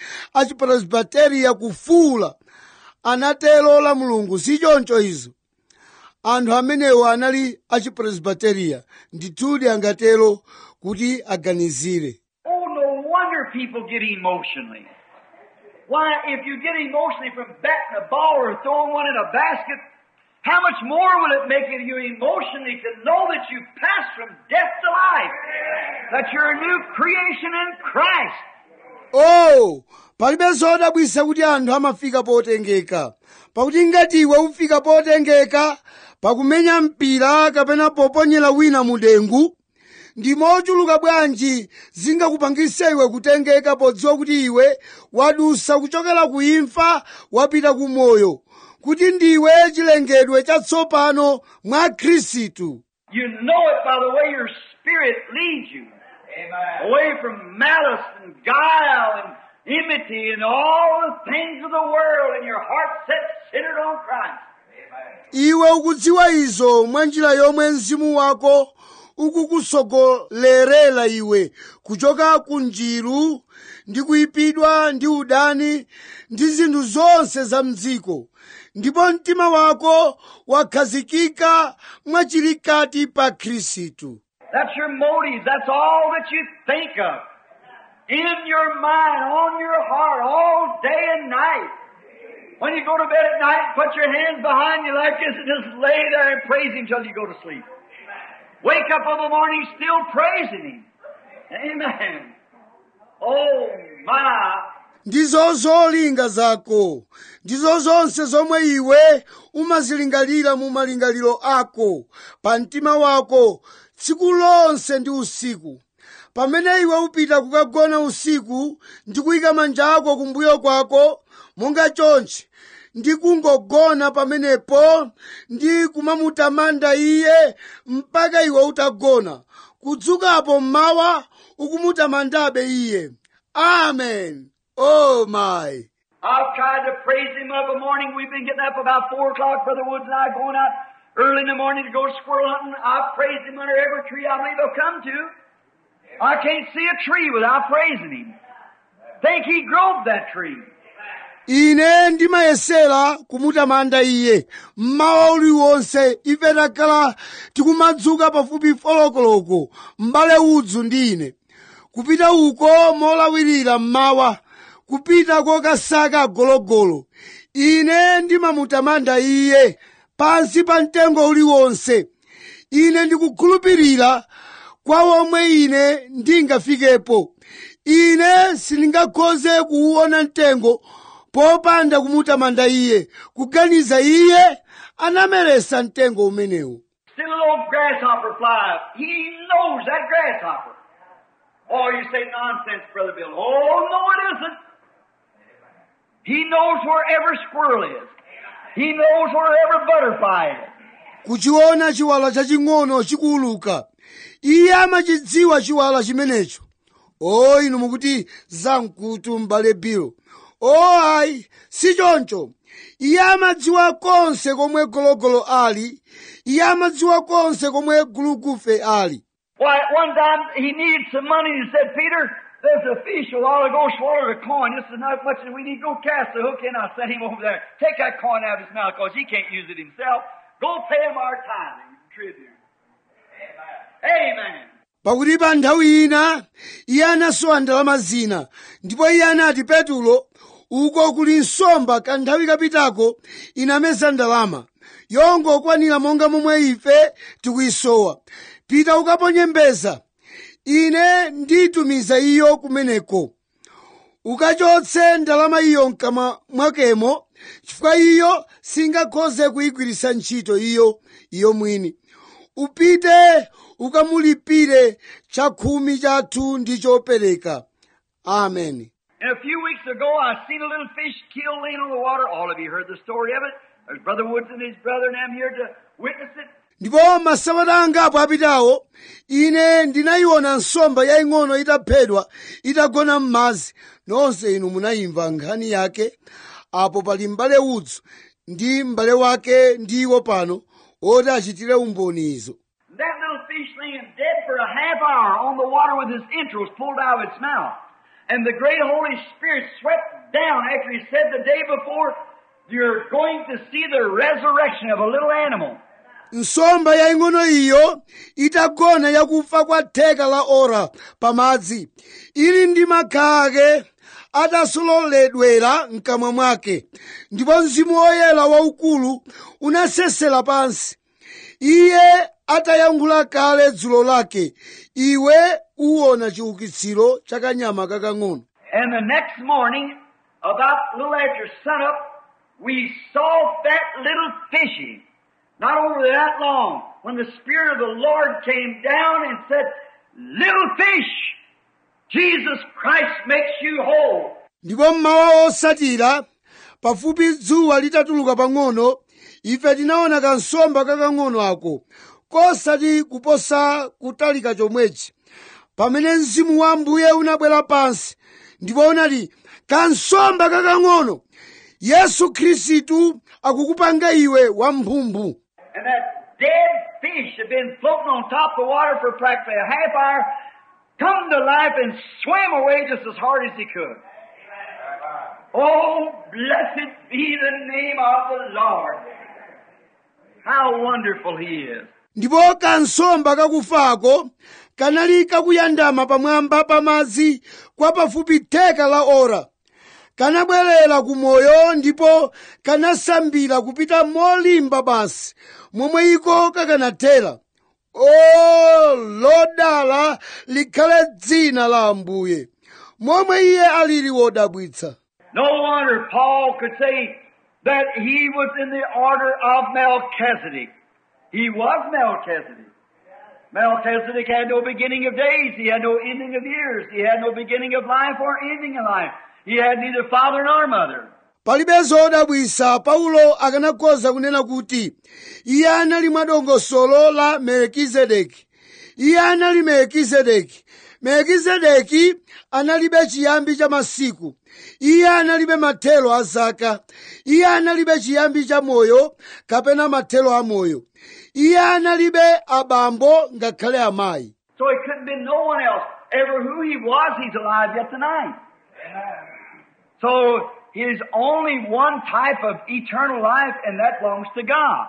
achipresbiteriya kufuula anatero la mulungu si choncho izo anthu amenewo anali achipresbiteriya ndithudi angatero kuti aganizire Oh, no wonder people get emotionally. Why, if you get emotionally from batting a ball or throwing one in a basket, how much more will it make you emotionally to know that you passed from death to life? That you're a new creation in Christ. oh palibe zodabwisa kuti anthu amafika potengeka pakuti ngati iwe ufika potengeka pakumenya mpira kapena poponyera wina mu dengu ndi mochuluka bwanji zingakupangise iwe kutengeka podziwa kuti iwe wadusa kuchokera ku imfa wapita ku moyo kuti ndiwe chilengedwe chatsopano mwa khristu You know it by the way your spirit leads you. Away from malice and guile and enmity and all the things of the world and your heart set centered on Christ. iwe ukudziwa izo mwa njira yomwe mzimu wako ukukusogolerera iwe kuchoka ku njiru ndi kuyipidwa ndi udani ndi zinthu zonse za mdziko ndipo mtima wako wakhazikika mwachilikati pa khristu That's your motive. That's all that you think of. In your mind, on your heart, all day and night. When you go to bed at night, put your hands behind you like this and just lay there and praise Him till you go to sleep. Wake up in the morning still praising Him. Amen. Oh my. ndizo zolinga zako ndizo zonse zomwe iwe umazilingalira mu malingaliro ako pa mtima wako tsiku lonse ndi usiku pamene iwe upita kukagona usiku ndi kuyika manja ako kumbuyo kwako monga chonchi ndi kungogona pamenepo ndi kumamutamanda iye mpaka iwe utagona kudzukapo mmawa ukumutamandabe iye amen oh my I've tried to praise Him of a morning. We've been getting up about four o'clock, Brother Woods and I going out early in the morning to go squirrel hunting. I've praised Him under every tree I believe I've come to. I can't see a tree without praising Him. Think He growed that tree. ine ndimayesera kumutamanda iye mmawa uliwonse ife takhala tikumadzuka pafupi folokoloko m'bale udzu ndi ine kupita uko molawirira mmawa kupita kokasaka agologolo ine ndimamutamanda iye pansi pa mtengo uliwonse ine ndikukhulupirira kwa omwe ine ndingafikepo ine sindingakhoze kuwuona mtengo popanda kumutamanda iye kuganiza iye anameresa mtengo umenewu Still a little grasshopper fly. He knows that grasshopper. Oh, you say nonsense, Brother Bill. Oh, no, it isn't. He knows where every squirrel is. He knows where every butterfly is. kuchiona chiwala chaching'ono chikuuluka iye amachidziwa chiwala chimenecho o inu mukuti zamkutu m'bale bilo o ayi si choncho iye amadziwa konse komwe gologolo ali iye amadziwa konse komwe gulugufe ali Why, one time he needed some money and he said, Peter, there's a fish a while ago swallowed a coin. This is not much as we need. Go cast the hook in. I'll set him over there. Take that coin out of his mouth because he can't use it himself. Go pay him our tithing and tribute. Amen. pakuti pa nthawi ina iye anasowa ndalama zina ndipo iye anati petulo uko kuli nsomba kanthawi kapitako inameza ndalama yongokwanira monga momwe ife tikuyisowa pita ukaponye mbeza ine nditumiza iyo kumeneko ukachotse ndalama iyo mkamwa mwakemo chifukwa iyo singakhoze kuyigwiritsa ntchito iyo iyo mwini upite ukamulipire chakhumi chathu ndi chopereka amen And a few weeks ago, I seen a little fish killed laying on the water. All of you heard the story of it. There's Brother Woods and his brother and them here to witness it. ndipo masabata angapo apitawo ine ndinayiona nsomba yaying'ono itaphedwa itagona m'madzi nonse inu munayimva nkhani yake apo pali m'bale udzu ndi m'bale wake ndiwo pano oti achitire umboni izo That little fish laying dead for a half hour on the water with his entrails pulled out of its mouth. And the great Holy Spirit swept down after he said the day before, you're going to see the resurrection of a little animal. nsomba yaying'ono iyo itagona yakufa kwa theka la ora pamadzi ili ndi makha ake atasololedwera mkamwa mwake ndipo mzimu woyera waukulu unasesera pansi iye atayankhula kale dzulo lake iwe uwona chiukitsiro cha kanyama kakang'ono And the next morning, about a little after sunup, we saw that little fishy, not over that long, when the Spirit of the Lord came down and said, Little fish, Jesus Christ makes you whole. ndipo mmawa osatira pafupi dzuwa litatuluka pang'ono ife tinaona kansomba kakang'ono ako kosati kuposa kutalika chomwechi pamene mzimu wa ambuye unabwera pansi ndipo unati kansomba kakang'ono yesu khristu akukupanga iwe wamphumphu And that dead fish had been floating on top of the water for practically a half hour, come to life and swam away just as hard as he could. Oh, blessed be the name of the Lord. How wonderful he is. ndipo kansomba kakufako kanali kakuyandama pamwamba pa madzi kwa pafupi theka la ora kanabwerera ku moyo ndipo kanasambira kupita molimba basi momwe iko kakanathera o lodala likhale dzina la ambuye momwe iye alili wodabwitsa No wonder Paul could say that he was in the order of Melchizedek. He was Melchizedek. Melchizedek had no beginning of days. He had no ending of years. He had no beginning of life or ending of life. He had neither father nor mother. palibe zodabwisa paulo akanakhoza kunena kuti iye anali mwadongosolo la melkizedeki iye anali melkizedeki melkizedeki analibe chiyambi cha masiku iye analibe mathelo a zaka iye analibe chiyambi cha moyo kapena mathelo a moyo iye analibe abambo ngakhale amayi So it couldn't be no one else. Ever who he was, he's alive yet tonight. So he's only one type of eternal life, and that belongs to God.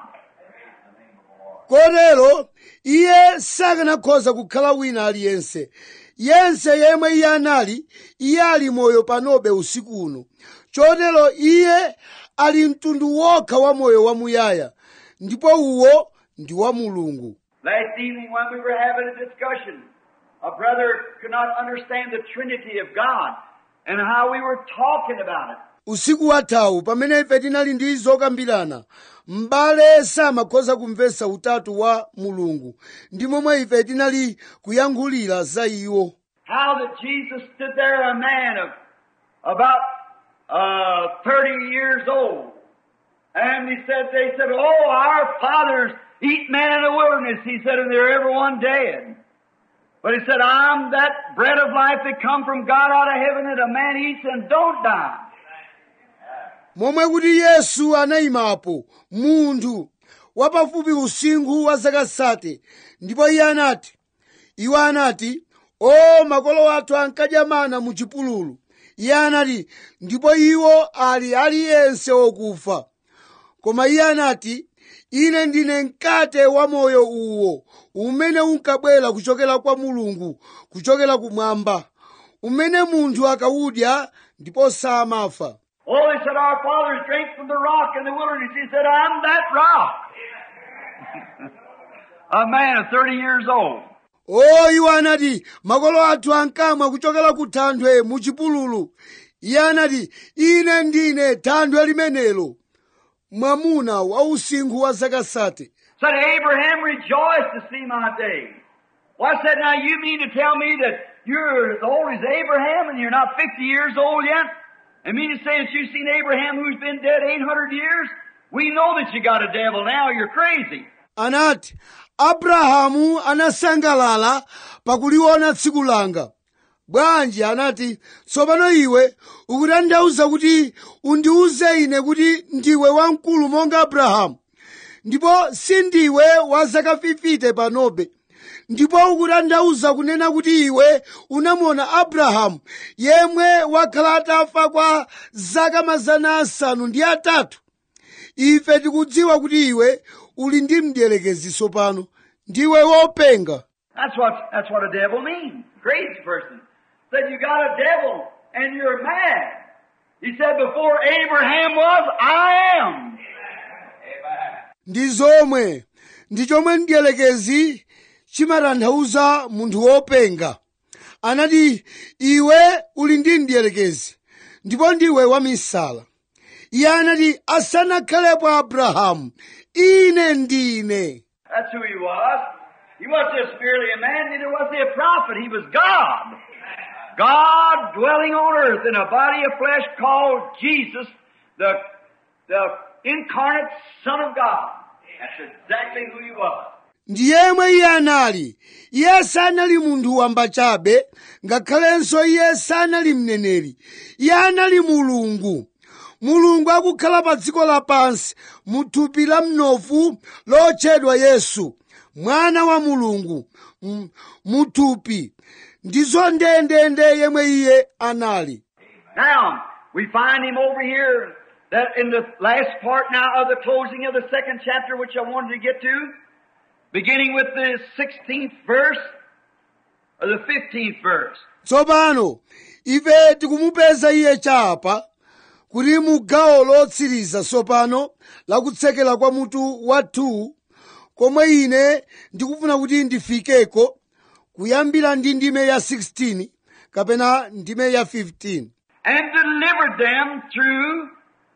kotero iye sakanakhoza kukhala wina aliyense yense yemwe iye anali iye ali moyo panobe usiku uno chotero iye ali mtundu wokha wa moyo wamuyaya ndipo uwo ndi wa mulungu Last evening when we were having a discussion, a brother could not understand the Trinity of God and how we were talking about it. usiku wathawu pamene ife tinali ndi zokambirana m'bale samakhoza kumvetsa utatu wa mulungu ndi momwe ife tinali kuyankhulira za iwo How that Jesus stood there, a man of about uh, 30 years old. And he said, they said, oh, our fathers eat man in the wilderness. He said, and they're everyone dead. But he said, I'm that bread of life that come from God out of heaven that a man eats and don't die. momwe kuti yesu anayimapo munthu wapafupi usinkhu wa zaka sate ndipo iye anati iwo anati o makolo athu ankadya mana mu chipululu iye anati ndipo iwo ali aliyense okufa koma iye anati ine ndine mkate wa moyo uwo umene unkabwera kuchokera kwa mulungu kuchokera kumwamba umene munthu akawudya ndipo samafa Oh, they said, our fathers drank from the rock in the wilderness. He said, I'm that rock. a man of 30 years old. o iwo anati makolo athu ankamwa kuchokera ku thanthwe mu chipululu iye anati ine ndine thanthwe limenelo mwamuna wa usinkhu wa zaka sate Said, Abraham rejoiced to see my day. Well, I said, now you mean to tell me that you're as old as Abraham and you're not 50 years old yet? And mean to say that you've seen Abraham who's been dead 800 years? We know that you got a devil now. You're crazy. anati abrahamu anasangalala pakuliona tsiku langa bwanji anati tsopano iwe ukutanthauza kuti undiuze ine kuti ndiwe wamkulu monga abrahamu ndipo sindiwe wa zaka 50 panobe ndipo ukutanthauza kunena kuti iwe unamuona abrahamu yemwe wakhala atafa kwa zaka mazana asanu ndi atatu ife tikudziwa kuti iwe uli ndi mdierekezi tsopano ndiwe wopenga That's what, that's what a devil means. Crazy person. Said you got a devil and you're mad. He said before Abraham was, I am. ndi zomwe ndi chomwe mdierekezi chimatanthauza munthu wopenga anati iwe uli ndi mdierekezi ndipo ndiwe wamisala iye anati asanakhalepo abrahamu ine ndine That's who he was. He wasn't just merely a man, neither was he a prophet. He was God. God dwelling on earth in a body of flesh called Jesus, the, the incarnate Son of God. That's exactly who he was. ndi yemwe iye anali iye sanali munthu wamba chabe ngakhalenso iye sanali mneneri iye anali mulungu mulungu akukhala pa dziko lapansi mu thupi la mnofu lotchedwa yesu mwana wa mulungu m- mu thupi ndizo ndendende yemwe iye anali Now, we find him over here that in the last part now of the closing of the second chapter, which I wanted to get to, beginning with the 16th verse, or the 15th verse. tsopano ife tikumupeza iye chapa kuti mu gawo lotsiriza tsopano lakutsekera kwa mutu wa 2 komwe ine ndikufuna kuti ndifikeko kuyambira ndi ndime ya 16 kapena ndime ya 15 and delivered them through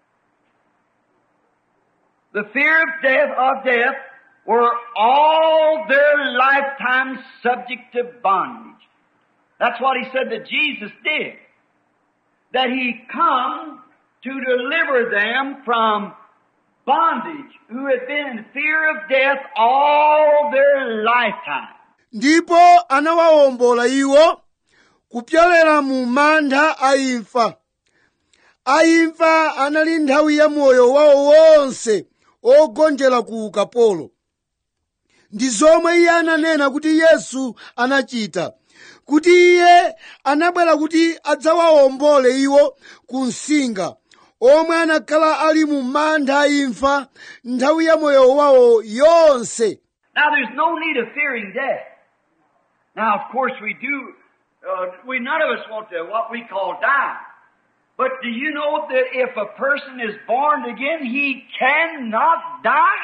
the fear of death of death were all their lifetime subject to bondage. That's what he said that Jesus did. That he come to deliver them from bondage who had been in fear of death all their lifetime. ndipo anawawombola iwo kupyolera mu mantha a imfa a imfa anali nthawi ya moyo wawo wonse ogonjera ku ukapolo ndi zomwe iye ananena kuti yesu anachita kuti iye anabwera kuti adzawawombole iwo ku msinga omwe anakhala ali mu mantha a imfa nthawi ya moyo wawo yonse Now, there's no need of fearing death. Now, of course, we do. Uh, we none of us want to what we call die. But do you know that if a person is born again, he cannot die?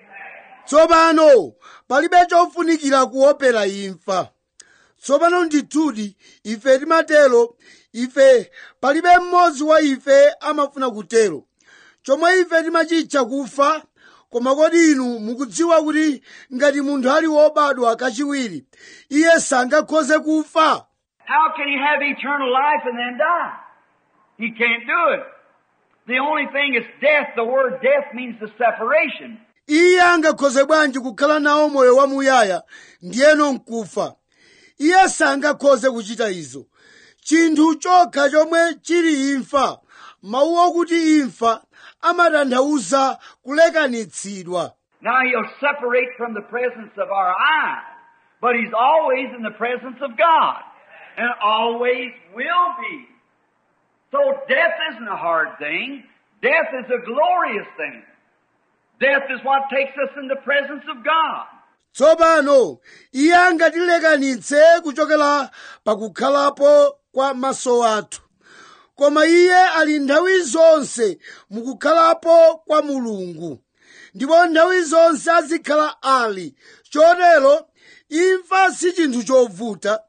tsopano palibe chofunikira kuopera imfa tsopano ndithudi ife timatero ife palibe mmodzi wa ife amafuna kutero chomwe ife timachitcha kufa koma kodi inu mukudziwa kuti ngati munthu ali wobadwa kachiwiri iye sangakhoze kufa How can he have eternal life and then die? He can't do it. The only thing is death. The word death means the separation. iye angakhoze bwanji kukhala nawo moyo wamuyaya ndiyeno nkufa iye sangakhoze kuchita izo chinthu chokha chomwe chili imfa mawu okuti imfa amatanthauza kulekanitsidwa Now he'll separate from the presence of our eyes, but he's always in the presence of God, and always will be. So death isn't a hard thing. Death is a glorious thing. Death is what takes us in the presence of God. tsopano iye angatilekanitse kuchokera pakukhalapo kwa maso athu koma iye ali nthawi zonse mukukhalapo kwa mulungu ndipo nthawi zonse azikhala ali chotero imfa si chinthu chovuta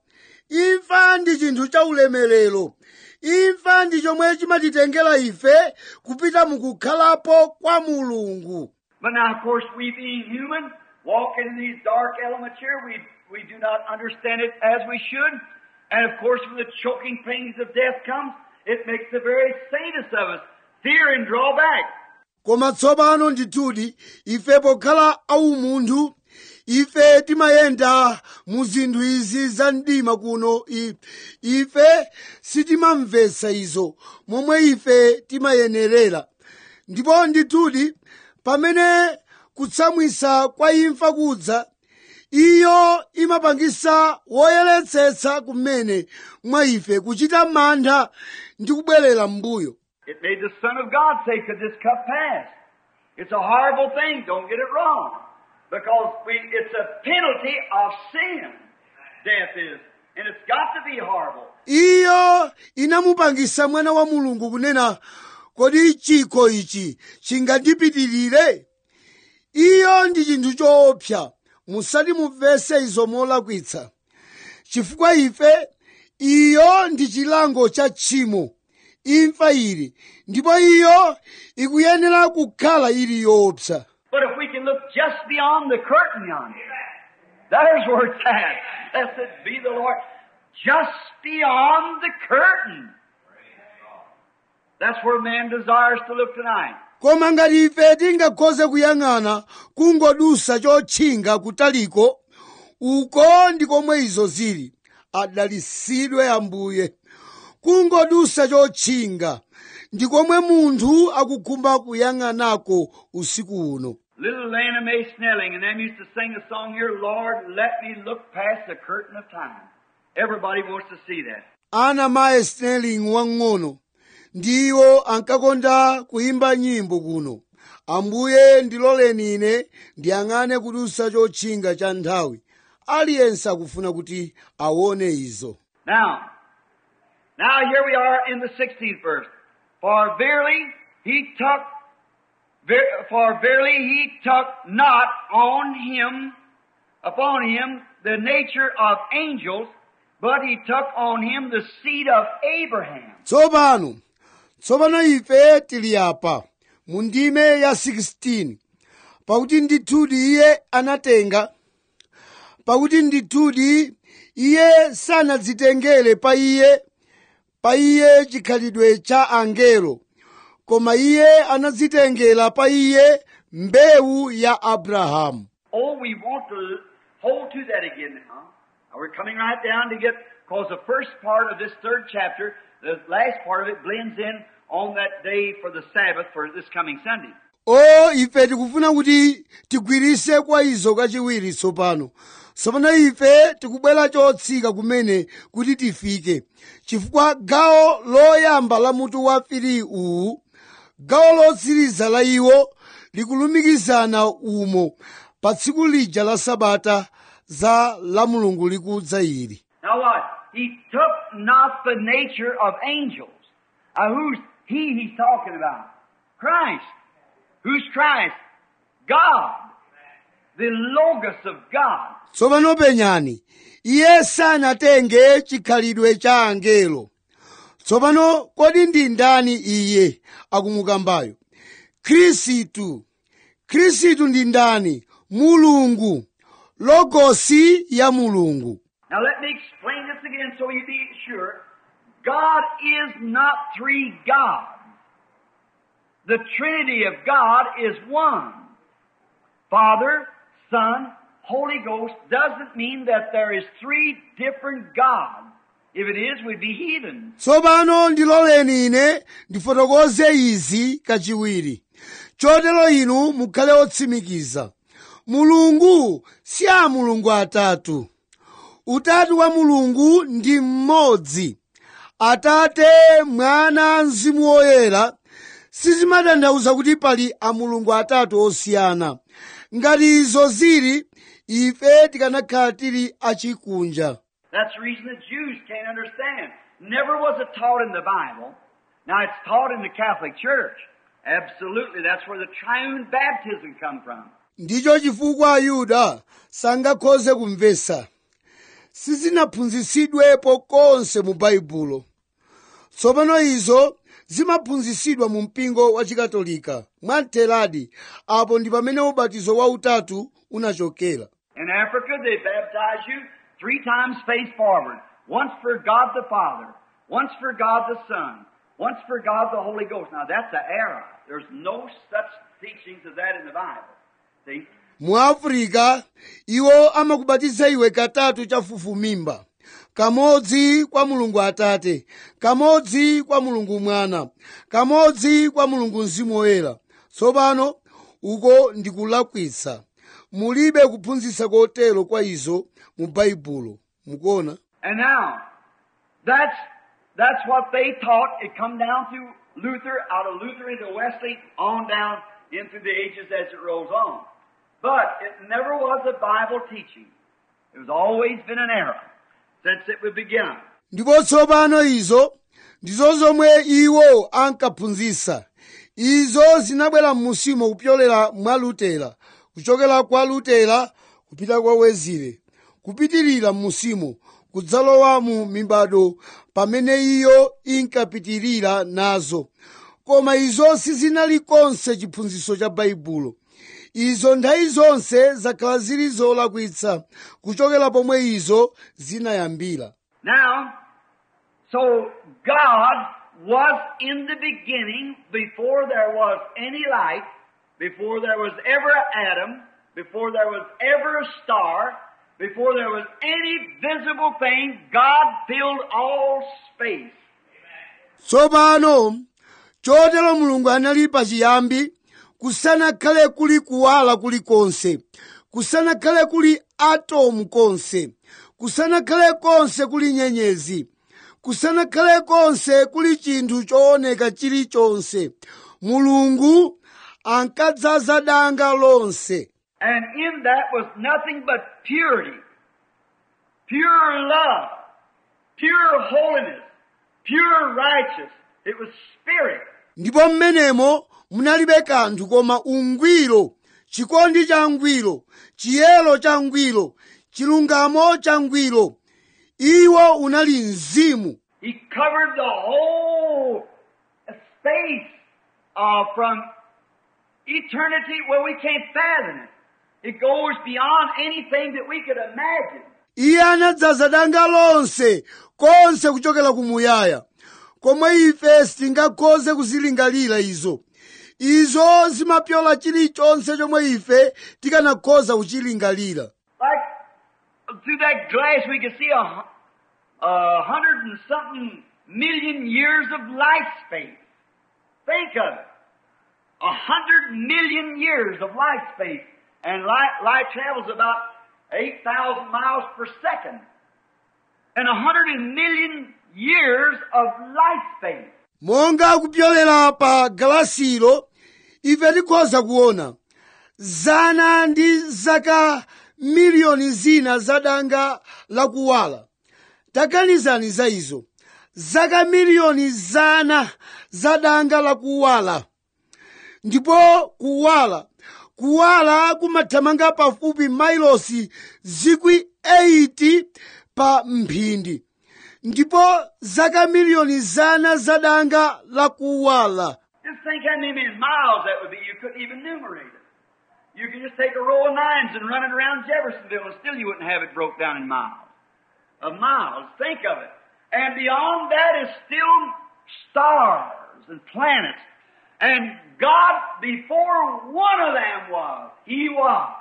imfa ndi chinthu cha ulemerero imfa ndi chomwe chimatitengera ife kupita mukukhalapo kwa mulungu But now, of course, we being human, walking in these dark elements here, we, we do not understand it as we should. And of course, when the choking pains of death comes, it makes the very saintest of us fear and draw back. koma tsopano ndithudi ife pokhala aumunthu ife timayenda mu zinthu izi za mdima kuno I- ife sitimamvetsa izo momwe ife timayenerera ndipo ndithudi pamene kutsamwisa kwa imfa kudza iyo imapangisa woyeretsetsa kumene mwa ife kuchita mantha ndi kubwerera m'mbuyo It made the Son of God say, could this cup pass? It's a horrible thing, don't get it wrong. Because we, it's a penalty of sin. Death is. And it's got to be horrible. iyo inamupangisa mwana wa mulungu kunena kodi chikho ichi chingandipitirire iyo ndi chinthu choopsa musati mumvese izo molakwitsa chifukwa ife iyo ndi chilango cha tchimo imfa ili ndipo iyo ikuyenera kukhala ili yoopsa But if we can look just beyond the curtain yonder, there's where it's at. Blessed be the Lord. Just beyond the curtain. That's where man desires to look tonight. koma ngati ife tingakhoze kuyang'ana kungodusa chotchinga kutaliko uko ndi komwe izo zili adalisidwe ambuye kungodusa chotchinga ndi komwe munthu akukhumba kuyang'anako usiku uno Little Lana Mae Snelling and them used to sing a song here, Lord, let me look past the curtain of time. Everybody wants to see that. ana mae snelling wang'ono ndiwo ankakonda kuyimba nyimbo kuno ambuye ndiloleni ine ndiyang'ane kudusa chotchinga cha nthawi aliyense akufuna kuti aone izo Now, now here we are in the 16th verse. For verily he took, ver, for verily he took not on him, upon him the nature of angels, but he took on him the seed of Abraham. tsopano tsopano ife tili apa mu ndime ya 16 pakuti ndithudi iye anatenga pakuti ndithudi iye sanadzitengere pa iye pa iye chikhalidwe cha angelo koma iye anadzitengera pa iye mbewu ya abrahamu Oh, we want to hold to that again now. Now we're coming right down to get, because the first part of this third chapter, the last part of it blends in on that day for the Sabbath for this coming Sunday. o ife tikufuna kuti tigwirise kwa izo kachiwiri tsopano tsopano ife tikubwera chotsika kumene kuti tifike chifukwa gawo loyamba la mutu wa fili uwu gawo lotsiriza la iwo likulumikizana umo pa tsiku lija la sabata za la mulungu likudza ili Now what? He took not the nature of angels. Now who's he he's talking about? Christ. Who's Christ? God. The Logos of God. tsopano penyani iye sanatenge chikhalidwe cha angelo tsopano kodi ndi ndani iye akumukambayo khristu khristu ndi ndani mulungu logosi ya mulungu Now let me explain this again so you be sure. God is not three gods. The Trinity of God is one. Father, Son, Holy Ghost doesn't mean that there is three different gods. If it is, we'd be heathen. tsopano ndiloleni ine ndifotokoze izi kachiwiri chotero inu mukhale otsimikiza mulungu si a mulungu atatu utatu wa mulungu ndi mmodzi atate mwana mzimu woyera sizimatanthauza kuti pali amulungu atatu osiyana ngati izo zili ife tikanakhala tili achikunja That's the reason the Jews can't understand. Never was it taught in the Bible. Now it's taught in the Catholic Church. Absolutely, that's where the triune baptism come from. ndicho chifukwa ayuda sangakhoze kumvesa sizinaphunzitsidwepo konse mu baibulo tsopano izo zimaphunzitsidwa mu mpingo wa chikatolika mwamtheradi apo ndi pamene ubatizo wautatu unachokera In Africa, they baptize you three times face forward. Once for God the Father, once for God the Son, once for God the Holy Ghost. Now that's an error. There's no such teachings of that in the Bible. See? mu afrika iwo amakubatiza iwe katatu chafufumimba kamodzi kwa mulungu atate kamodzi kwa mulungu mwana kamodzi kwa mulungu mzimu woyera tsopano uko ndikulakwitsa mulibe kuphunzitsa kotero kwa izo mu baibulo mukuona And now, that's, that's what they taught. It come down through Luther, out of Luther into Wesley, on down, in through the ages as it rolls on. But it never was a Bible teaching. It was always been an error since it was begun. ndipo tsopano izo ndizo zomwe iwo ankaphunzitsa izo zinabwera m'musimo kupyolera mwa lutera kuchokera kwa lutera kupita kwa wezile kupitirira m'musimo kudzalowa mu mibado pamene iyo inkapitirira nazo koma izo sizinali konse chiphunzitso cha baibulo izo nthawi zonse zakhala zili zolakwitsa kuchokera pomwe izo zinayambira Now, so God was in the beginning before there was any light, before there was ever an atom, before there was ever a star, before there was any visible thing, God filled all space. tsopano chotero mulungu anali pachiyambi kusanakhale kuli kuwala kulikonse kusanakhale kuli atomu konse kusanakhale konse kuli nyenyezi kusanakhale konse kuli chinthu chooneka chilichonse mulungu ankadzaza danga lonse And in that was nothing but purity, pure love, pure holiness, pure righteousness. It was spirit. ndipo mmenemo munalibe kanthu koma ungwiro chikondi cha ngwiro chiyero cha ngwiro chilungamo cha ngwiro iwo unali mzimu He covered the whole space uh, from eternity where we can't fathom it. It goes beyond anything that we could imagine. iye anadzaza danga lonse konse kuchokera kumuyaya komwe ife sitingakhoze kuzilingalira izo izo zimapyola chilichonse chomwe ife tikanakhoza kuchilingalira Like through that glass, we could see a, hu- a hundred and something million years of light space. Think of it. A hundred million years of light space. And light, light travels about 8,000 miles per second. And a hundred and million years of light space. monga kupyolera pa galasilo ife tikhoza kuona zana ndi zaka miliyoni zina za danga lakuwala taganizani za izo zaka miliyoni zana za danga lakuwala ndipo kuwala kuwala kumathamanga pafupi mailosi zikwi 80 pa mphindi ndipo zaka miliyoni zana za danga lakuwala Just think how many miles that would be. You couldn't even numerate it. You could just take a row of nines and run it around Jeffersonville and still you wouldn't have it broke down in miles. Of miles. Think of it. And beyond that is still stars and planets. And God, before one of them was, He was.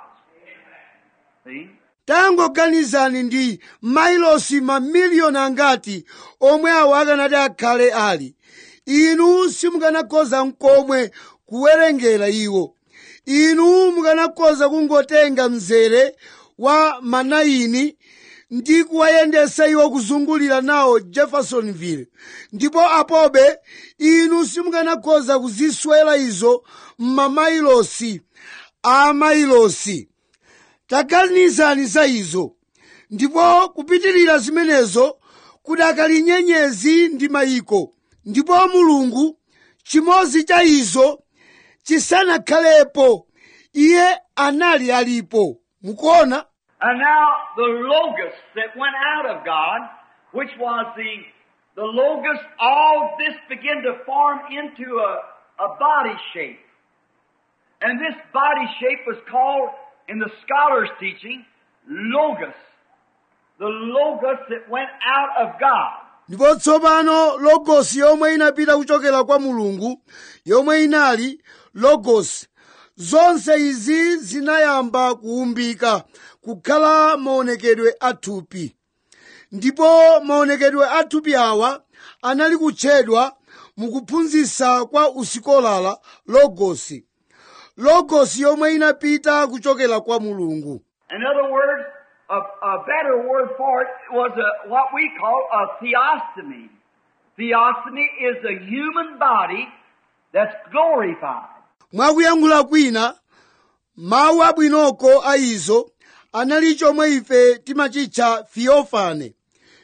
See? tangoganizani ndi mailosi mamiliyoni angati omwe awo akanati akhale ali inu simukanakhoza nkomwe kuwerengera iwo inu mukanakhoza kungotenga mzere wa manayini ndi kuwayendesa iwo kuzungulira nawo jeffersonville ndipo apobe inu simukanakhoza kuziswera izo m'mamailosi a mailosi taganizani za izo ndipo kupitirira zimenezo kudakali nyenyezi ndi mayiko ndipo mulungu chimodzi cha izo chisanakhalepo iye anali alipo mukuona And now the Logos that went out of God, which was the, the Logos, all this began to form into a, a body shape. And this body shape was called, in the scholars' teaching, Logos. The Logos that went out of God. ndipo tsopano logosi yomwe inapita kuchokera kwa mulungu yomwe inali logosi zonse izi zinayamba kuumbika kukhala maonekedwe athupi ndipo maonekedwe athupi awa anali kutchedwa mukuphunzitsa kwa usikolala logosi logosi yomwe inapita kuchokera kwa mulungu In other words, a, a better word for it was a, what we call a theostomy. Theostomy is the human body that's glorified. mwakuyankhula kwina mawu abwinoko a izo anali chomwe ife timachitcha fiofane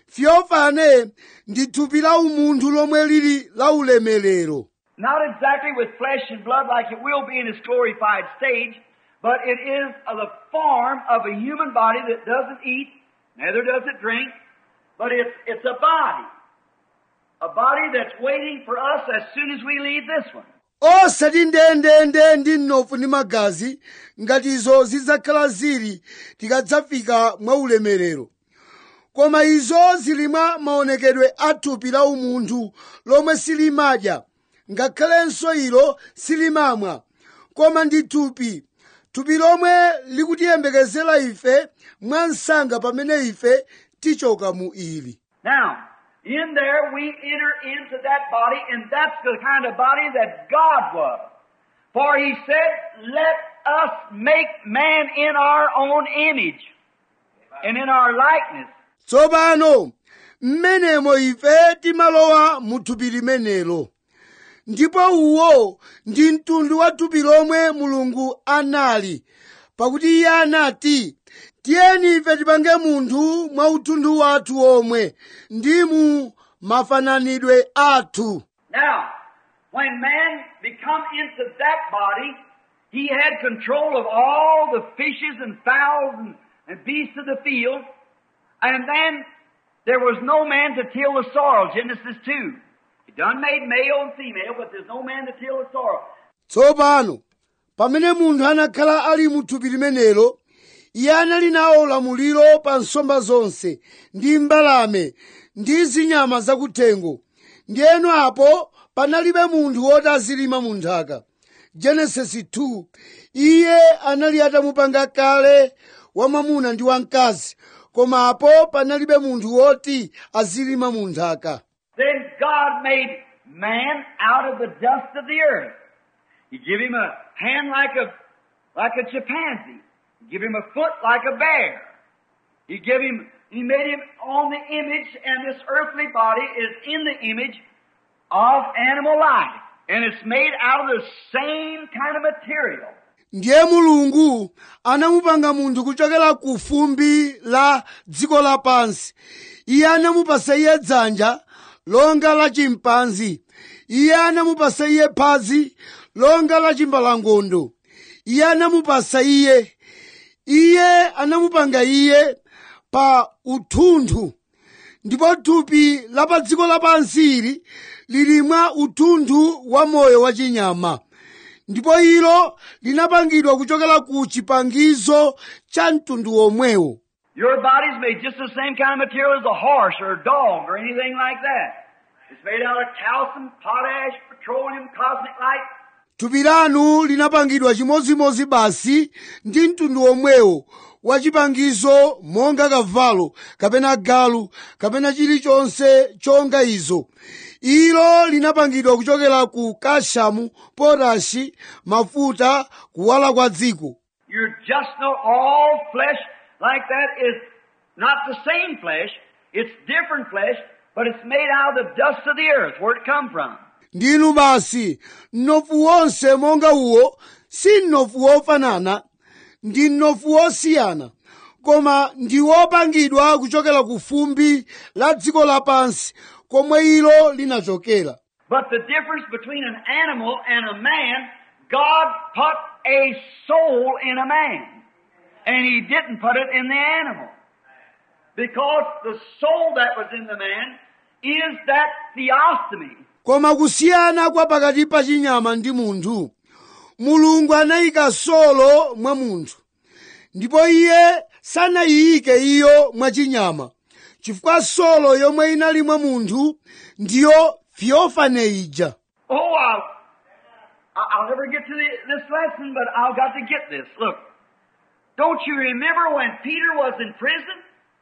fiofane ndi thupi la umunthu lomwe lili la ulemerero Not exactly with flesh and blood like it will be in its glorified stage, but it is of the form of a human body that doesn't eat, neither does it drink, but it's, it's a body. A body that's waiting for us as soon as we leave this one. osati ndendende ndi mnofu ndi magazi ngati izo zidzakhala zili tikadzafika mwa ulemerero koma izo zili mwa maonekedwe a thupi la umunthu lomwe silimadya ngakhalenso ilo silimamwa koma ndi thupi thupi lomwe likutiyembekezera ife mwa msanga pamene ife tichoka mu ili Now, in there we enter into that body, and that's the kind of body that God was. For He said, let us make man in our own image and in our likeness. tsopano mmenemo ife timalowa mu thupi limenelo ndipo uwo ndi mtundu wa thupi lomwe mulungu anali pakuti iye anati tiyeni ife tipange munthu mwa uthunthu wathu omwe ndi mu mafananidwe athu Now, when man become into that body, he had control of all the fishes and fowls and, and beasts of the field, and then there was no man to till the soil, Genesis 2. He done made male and female, but there's no man to till the soil. tsopano pamene munthu anakhala ali mu thupi limenelo iye anali nawo ulamuliro pa nsomba zonse ndi mbalame ndi zinyama zakuthengo ndiyeno apo panalibe munthu woti azilima mu nthaka genesisi 2 iye anali atamupanga kale wamwamuna ndi wamkazi koma apo panalibe munthu woti azilima mu nthaka Then God made man out of the dust of the earth. He give him a hand like a like a chimpanzee. He give him a foot like a bear. He give him he made him on the image, and this earthly body is in the image of animal life. And it's made out of the same kind of material. ndiye mulungu anamupanga munthu kuchokera ku fumbi la dziko lapansi iye anamupasa iye dzanja longa la chimpanzi iye anamupasa iye phazi longa la chimbalangondo iye anamupasa iye iye anamupanga iye pa uthunthu ndipo thupi la pa dziko lapansi ili lili mwa uthunthu wa moyo wachinyama ndipo ilo linapangidwa kuchokera ku chipangizo cha mtundu womwewo Your body's made just the same kind of material as a horse or a dog or anything like that. It's made out of calcium, potash, petroleum, cosmic light. thupi lanu linapangidwa chimodzimodzi basi ndi mtundu womwewo wa chipangizo monga kavalo kapena galu kapena chilichonse chonga izo ilo linapangidwa kuchokera ku kashamu potashi mafuta kuwala kwa dziko You're just not all flesh like that is not the same flesh. It's different flesh, but it's made out of the dust of the earth where it come from. ndinu basi mnofu wonse monga uwo si mnofu wofanana ndi mnofu wosiyana koma ndi wopangidwa kuchokera ku fumbi la dziko lapansi komwe ilo linachokera But the difference between an animal and a man, God put a soul in a man. And He didn't put it in the animal. Because the soul that was in the man is that theostomy. koma kusiyana kwa pakati pa chinyama ndi munthu mulungu anayika solo mwa munthu ndipo iye sanayiyike iyo mwa chinyama chifukwa solo yomwe inali mwa munthu ndiyo fiofane ija Oh, I'll, I- I'll never get to the, this lesson, but I've got to get this. Look, don't you remember when Peter was in prison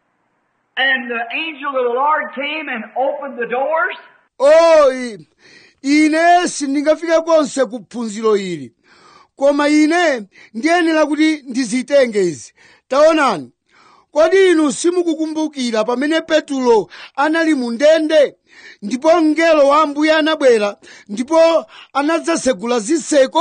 and the angel of the Lord came and opened the doors? o i- ine sindingafike konse ku phunziro ili koma ine ndiyenera kuti ndizitenge izi taonani kodi inu simukukumbukira pamene petulo anali mu ndende ndipo mngelo wa ambuye anabwera ndipo anadzasegula zitseko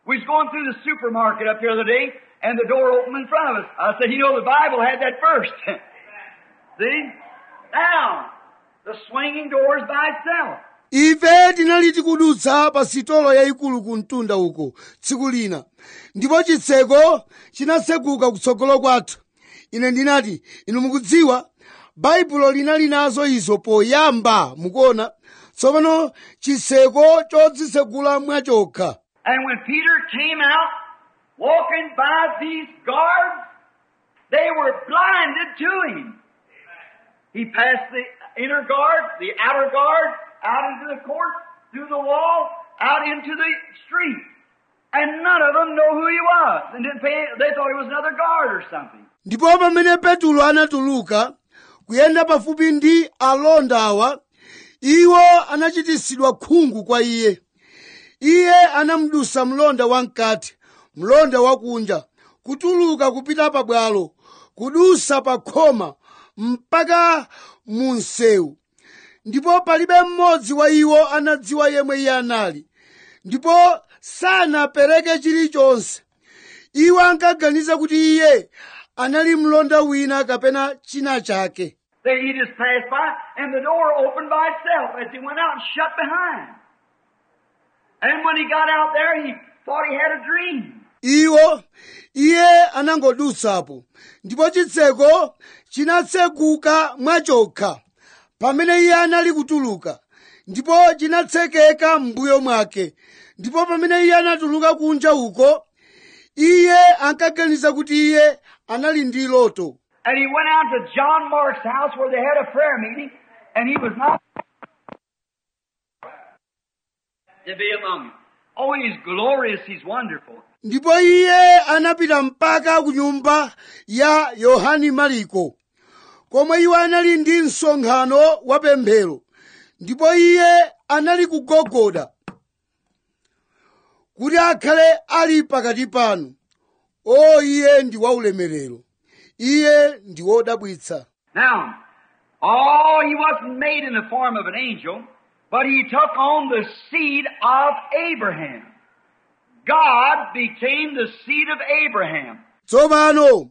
We was going through the supermarket up here the other day, and the door opened in front of us. I said, you know, the Bible had that first. See? Now, the swinging door is by itself. ife tinali tikudutsa pa sitolo yayikulu ku mtunda uko tsiku lina ndipo chitseko chinatseguka kutsogolo kwathu ine ndinati inu mukudziwa baibulo linali nazo izo poyamba mukuona tsopano chitseko chodzitsegula mwachokha And when Peter came out, walking by these guards, they were blinded to him. He passed the inner guard, the outer guard, out into the court, through the wall, out into the street. And none of them know who he was. And didn't pay, they thought he was another guard or something. ndipo pamene petulo anatuluka kuyenda pafupi ndi alonda awa iwo anachitisidwa khungu kwa iye iye anamudusa mlonda wamkati mlonda wakunja kutuluka kupita pabwalo kudusa pa khoma mpaka mu msewu ndipo palibe mmodzi wa iwo anadziwa yemwe iye anali ndipo sanapereke chilichonse iwo ankaganiza kuti iye anali mlonda wina kapena china chake They, he just passed by, and the door opened by itself as he went out and shut behind. And when he got out there, he thought he had a dream. iwo iye anangodutsapo ndipo chitseko chinatseguka mwachokha pamene iye anali kutuluka ndipo chinatsekeka m'mbuyo mwake ndipo pamene iye anatuluka kunja uko iye ankaganiza kuti iye anali ndi loto And he went out to John Mark's house where they had a prayer meeting, and he was not to be among them. Oh, he's glorious, he's wonderful. ndipo iye anapita mpaka ku nyumba ya yohani mariko komwe iwo anali ndi msonkhano wa pemphero ndipo iye anali kugogoda kuti akhale ali pakati panu o iye ndi waulemerero iye ndi wodabwitsa Now, oh, he wasn't made in the form of an angel, but he took on the seed of Abraham. God became the seed of Abraham. tsopano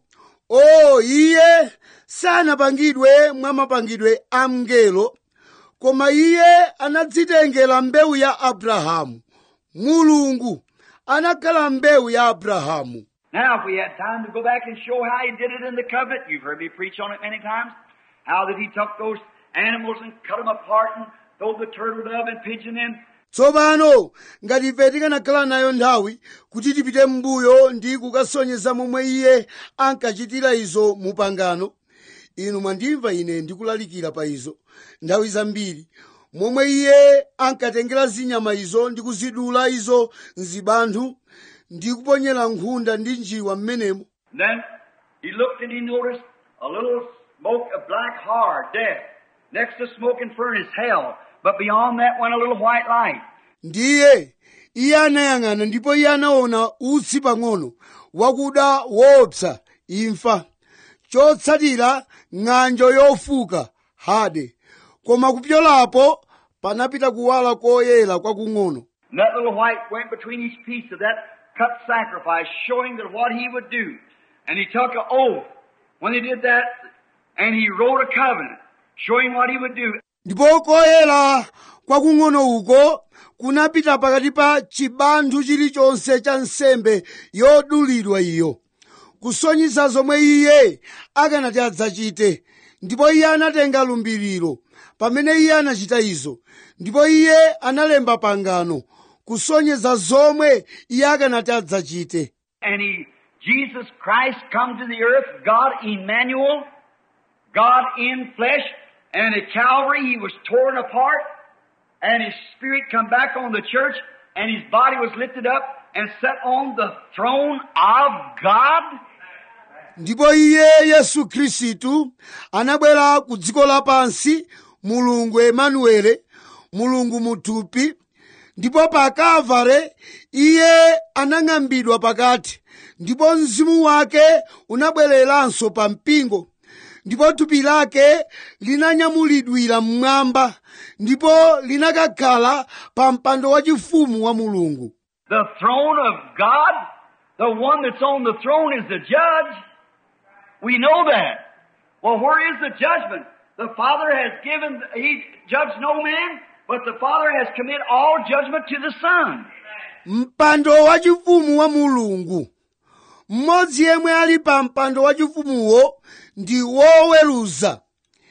o iye sanapangidwe mwa mapangidwe a mngelo koma iye anadzitengera mbewu ya abrahamu mulungu anakhala mbewu ya abrahamu Now, if we had time to go back and show how he did it in the covenant, you've heard me preach on it many times. How that he took those animals and cut them apart and throw the turtle dove and pigeon in. tsopano ngati ife tikanakhala nayo nthawi kuti tipite m'mbuyo ndi kukasonyeza momwe iye ankachitira izo mu pangano inu mwandimva ine ndikulalikira pa izo nthawi zambiri momwe iye ankatengera zinyama izo ndi kuzidula izo mzibanthu ndi kuponyera nkhunda ndi njiwa m'menemo And then he looked and he noticed a little smoke of black hard, death. Next to smoking furnace, hell. But beyond that went a little white light. ndiye iye anayang'ana ndipo iye anaona utsi pang'ono wakuda woopsa imfa chotsatira ng'anjo yofuka hade koma kupyolapo panapita kuwala koyera kwakung'ono And that little white went between each piece of that cut sacrifice, showing that what he would do. And he took an oath when he did that, and he wrote a covenant, showing what he would do. ndipo koyera kwakung'ono uko kunapita pakati pa chibanthu chilichonse cha nsembe yodulidwa iyo kusonyeza zomwe iye akanati adzachite ndipo iye anatenga lumbiriro pamene iye anachita izo ndipo iye analemba pangano kusonyeza zomwe iye akanati adzachite And he, Jesus Christ come to the earth, God Emmanuel, God in flesh, and at Calvary he was torn apart, and his spirit come back on the church, and his body was lifted up and set on the throne of God. ndipo iye yesu khristu anabwera ku dziko lapansi mulungu emanuele mulungu muthupi ndipo pa kalvare iye anang'ambidwa pakati ndipo mzimu wake unabwereranso pa mpingo ndipo thupi lake linanyamulidwira mmwamba ndipo linakakhala pa mpando wachifumu wa mulungu the throne of God. The one that's on the throne is the judge. We know that. Well, where is the judgment? The Father has given, He judged no man, but the Father has committed all judgment to the Son. mpando wachifumu wa mulungu mmodzi yemwe ali pa mpando wachifumuwo ndi woweruza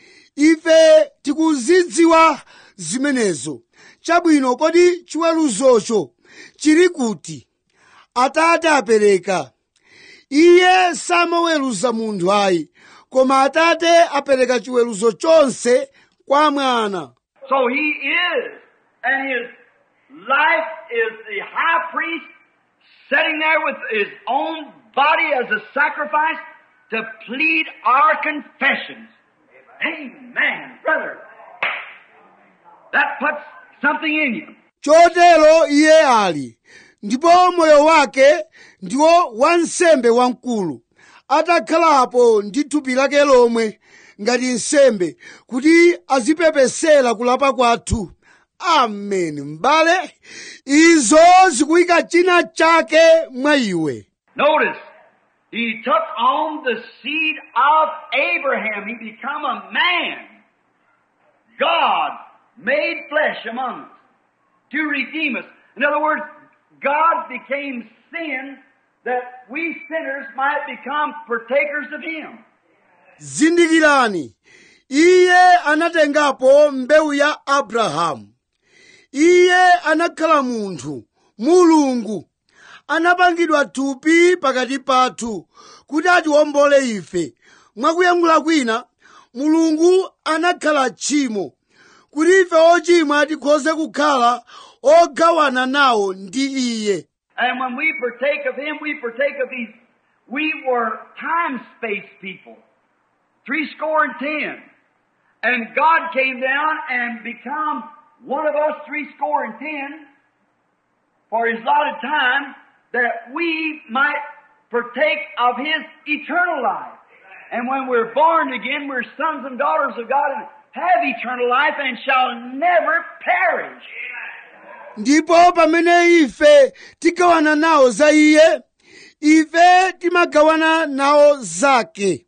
ife tikuzidziwa zimenezo chabwino kodi chiweruzocho chili kuti atate apereka iye samaweruza munthu ayi koma atate apereka chiweruzo chonse kwa mwana So He is, and His life is the high priest sitting there with His own body as a sacrifice to plead our confessions. Amen, brother. That puts something in you. chotero iye ali ndipo moyo wake ndiwo wansembe wamkulu atakhalapo ndi thupi lake lomwe ngati nsembe kuti azipepesera kulapa kwathu amen m'bale izo zikuyika china chake mwa iwe Notice, he took on the seed of Abraham. He become a man. God made flesh among us to redeem us. In other words, God became sin that we sinners might become partakers of Him. zindikirani iye anatengapo mbewu ya abrahamu iye anakhala munthu mulungu anapangidwa thupi pakati pathu kuti atiwombole ife mwakuyankhula kwina mulungu anakhala tchimo kuti ife ochimwa tikhoze kukhala ogawana nawo ndi iye And when we partake of Him, we partake of these. We were time space people. Three score and ten. And God came down and become one of us three score and ten for His allotted time that we might partake of His eternal life. And when we're born again, we're sons and daughters of God and have eternal life and shall never perish. ndipo pamene ife tigawana nawo za iye ife timagawana nawo zake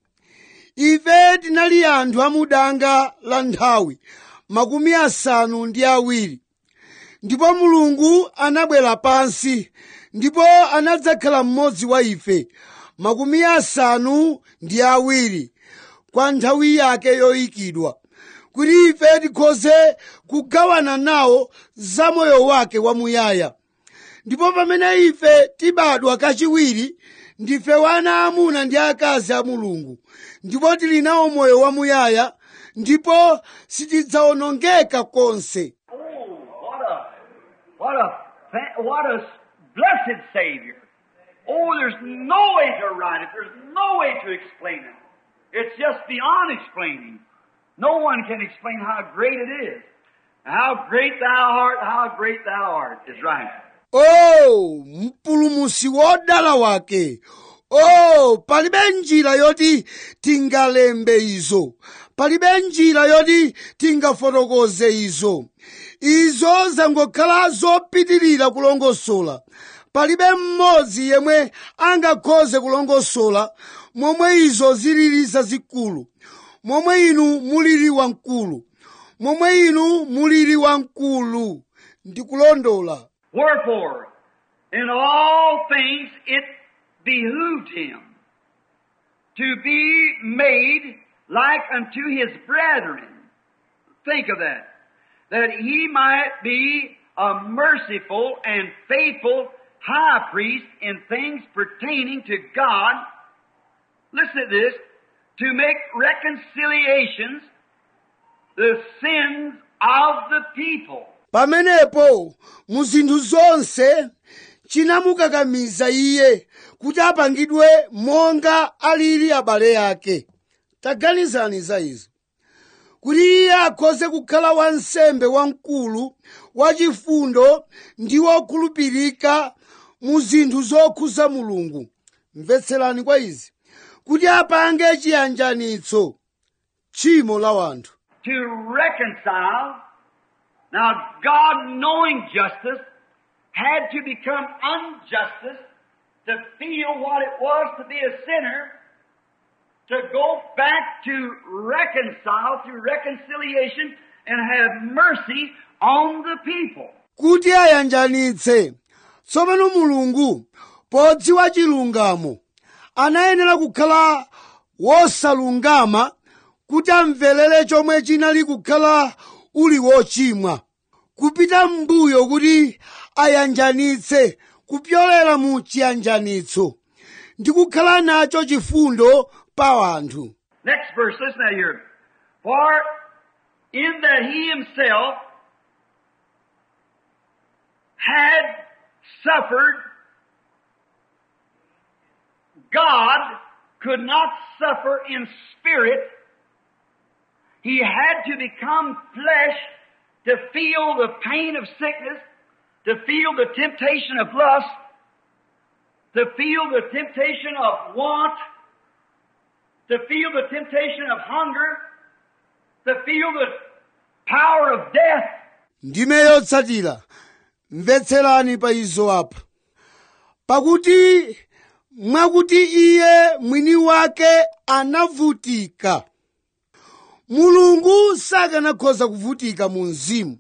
ife tinali anthu amudanga la nthawi makumi asanu ndi awiri ndipo mulungu anabwera pansi ndipo anadzakhala mmodzi wa ife makumi asanu ndi awiri kwa nthawi yake yoyikidwa kuti ife tikhoze kugawana nawo za moyo wake wamuyaya ndipo pamene ife tibadwa kachiwiri ndife wana amuna ndi akazi a mulungu ndipo tili nawo moyo wamuyaya ndipo sitidzawonongeka konse Oh, what a, what a, fa- what a blessed Savior. Oh, there's no way to write it. There's no way to explain it. It's just beyond explaining. No one can explain how great it is. How great thou art, how great thou art is right. o mpulumusi wodala wake o palibe njira yoti tingalembe izo palibe njira yoti tingafotokoze izo izo zangokhala zopitirira kulongosola palibe mmodzi yemwe angakhoze kulongosola momwe izo zilili zazikulu momwe inu mulili wamkulu momwe inu mulili wamkulu ndikulondola Wherefore, in all things it behooved him to be made like unto his brethren. Think of that. That he might be a merciful and faithful high priest in things pertaining to God. Listen to this. To make reconciliations the sins of the people. pamenepo mu zinthu zonse chinamukakamiza iye kuti apangidwe monga alili abale ake taganizani za izo kuti iye akhoze kukhala wansembe wamkulu wachifundo ndi wokhulupirika mu zinthu zokhuza mulungu mvetserani kwa izi kuti apange chiyanjanitso tchimo la wanthu to reconcile. Now, God knowing justice, had to become unjustice to feel what it was to be a sinner, to go back to reconcile through reconciliation and have mercy on the people. kuti ayanjanitse tsopano mulungu podziwa chilungamo anayenera kukhala wosalungama kuti amverere chomwe chinali kukhala uli wochimwa kupita m'mbuyo kuti ayanjanitse kupyolera mu chiyanjanitso ndi kukhala nacho chifundo pa anthu Next verse, listen now here. For in that he himself had suffered, God could not suffer in spirit. He had to become flesh to feel the pain of sickness, to feel the temptation of lust, to feel the temptation of want, to feel the temptation of hunger, to feel the power of death. ndime yotsatira mvetserani pa izo apa pakuti mwakuti iye mwini wake anavutika mulungu sakanakhoza kuvutika mu mzimu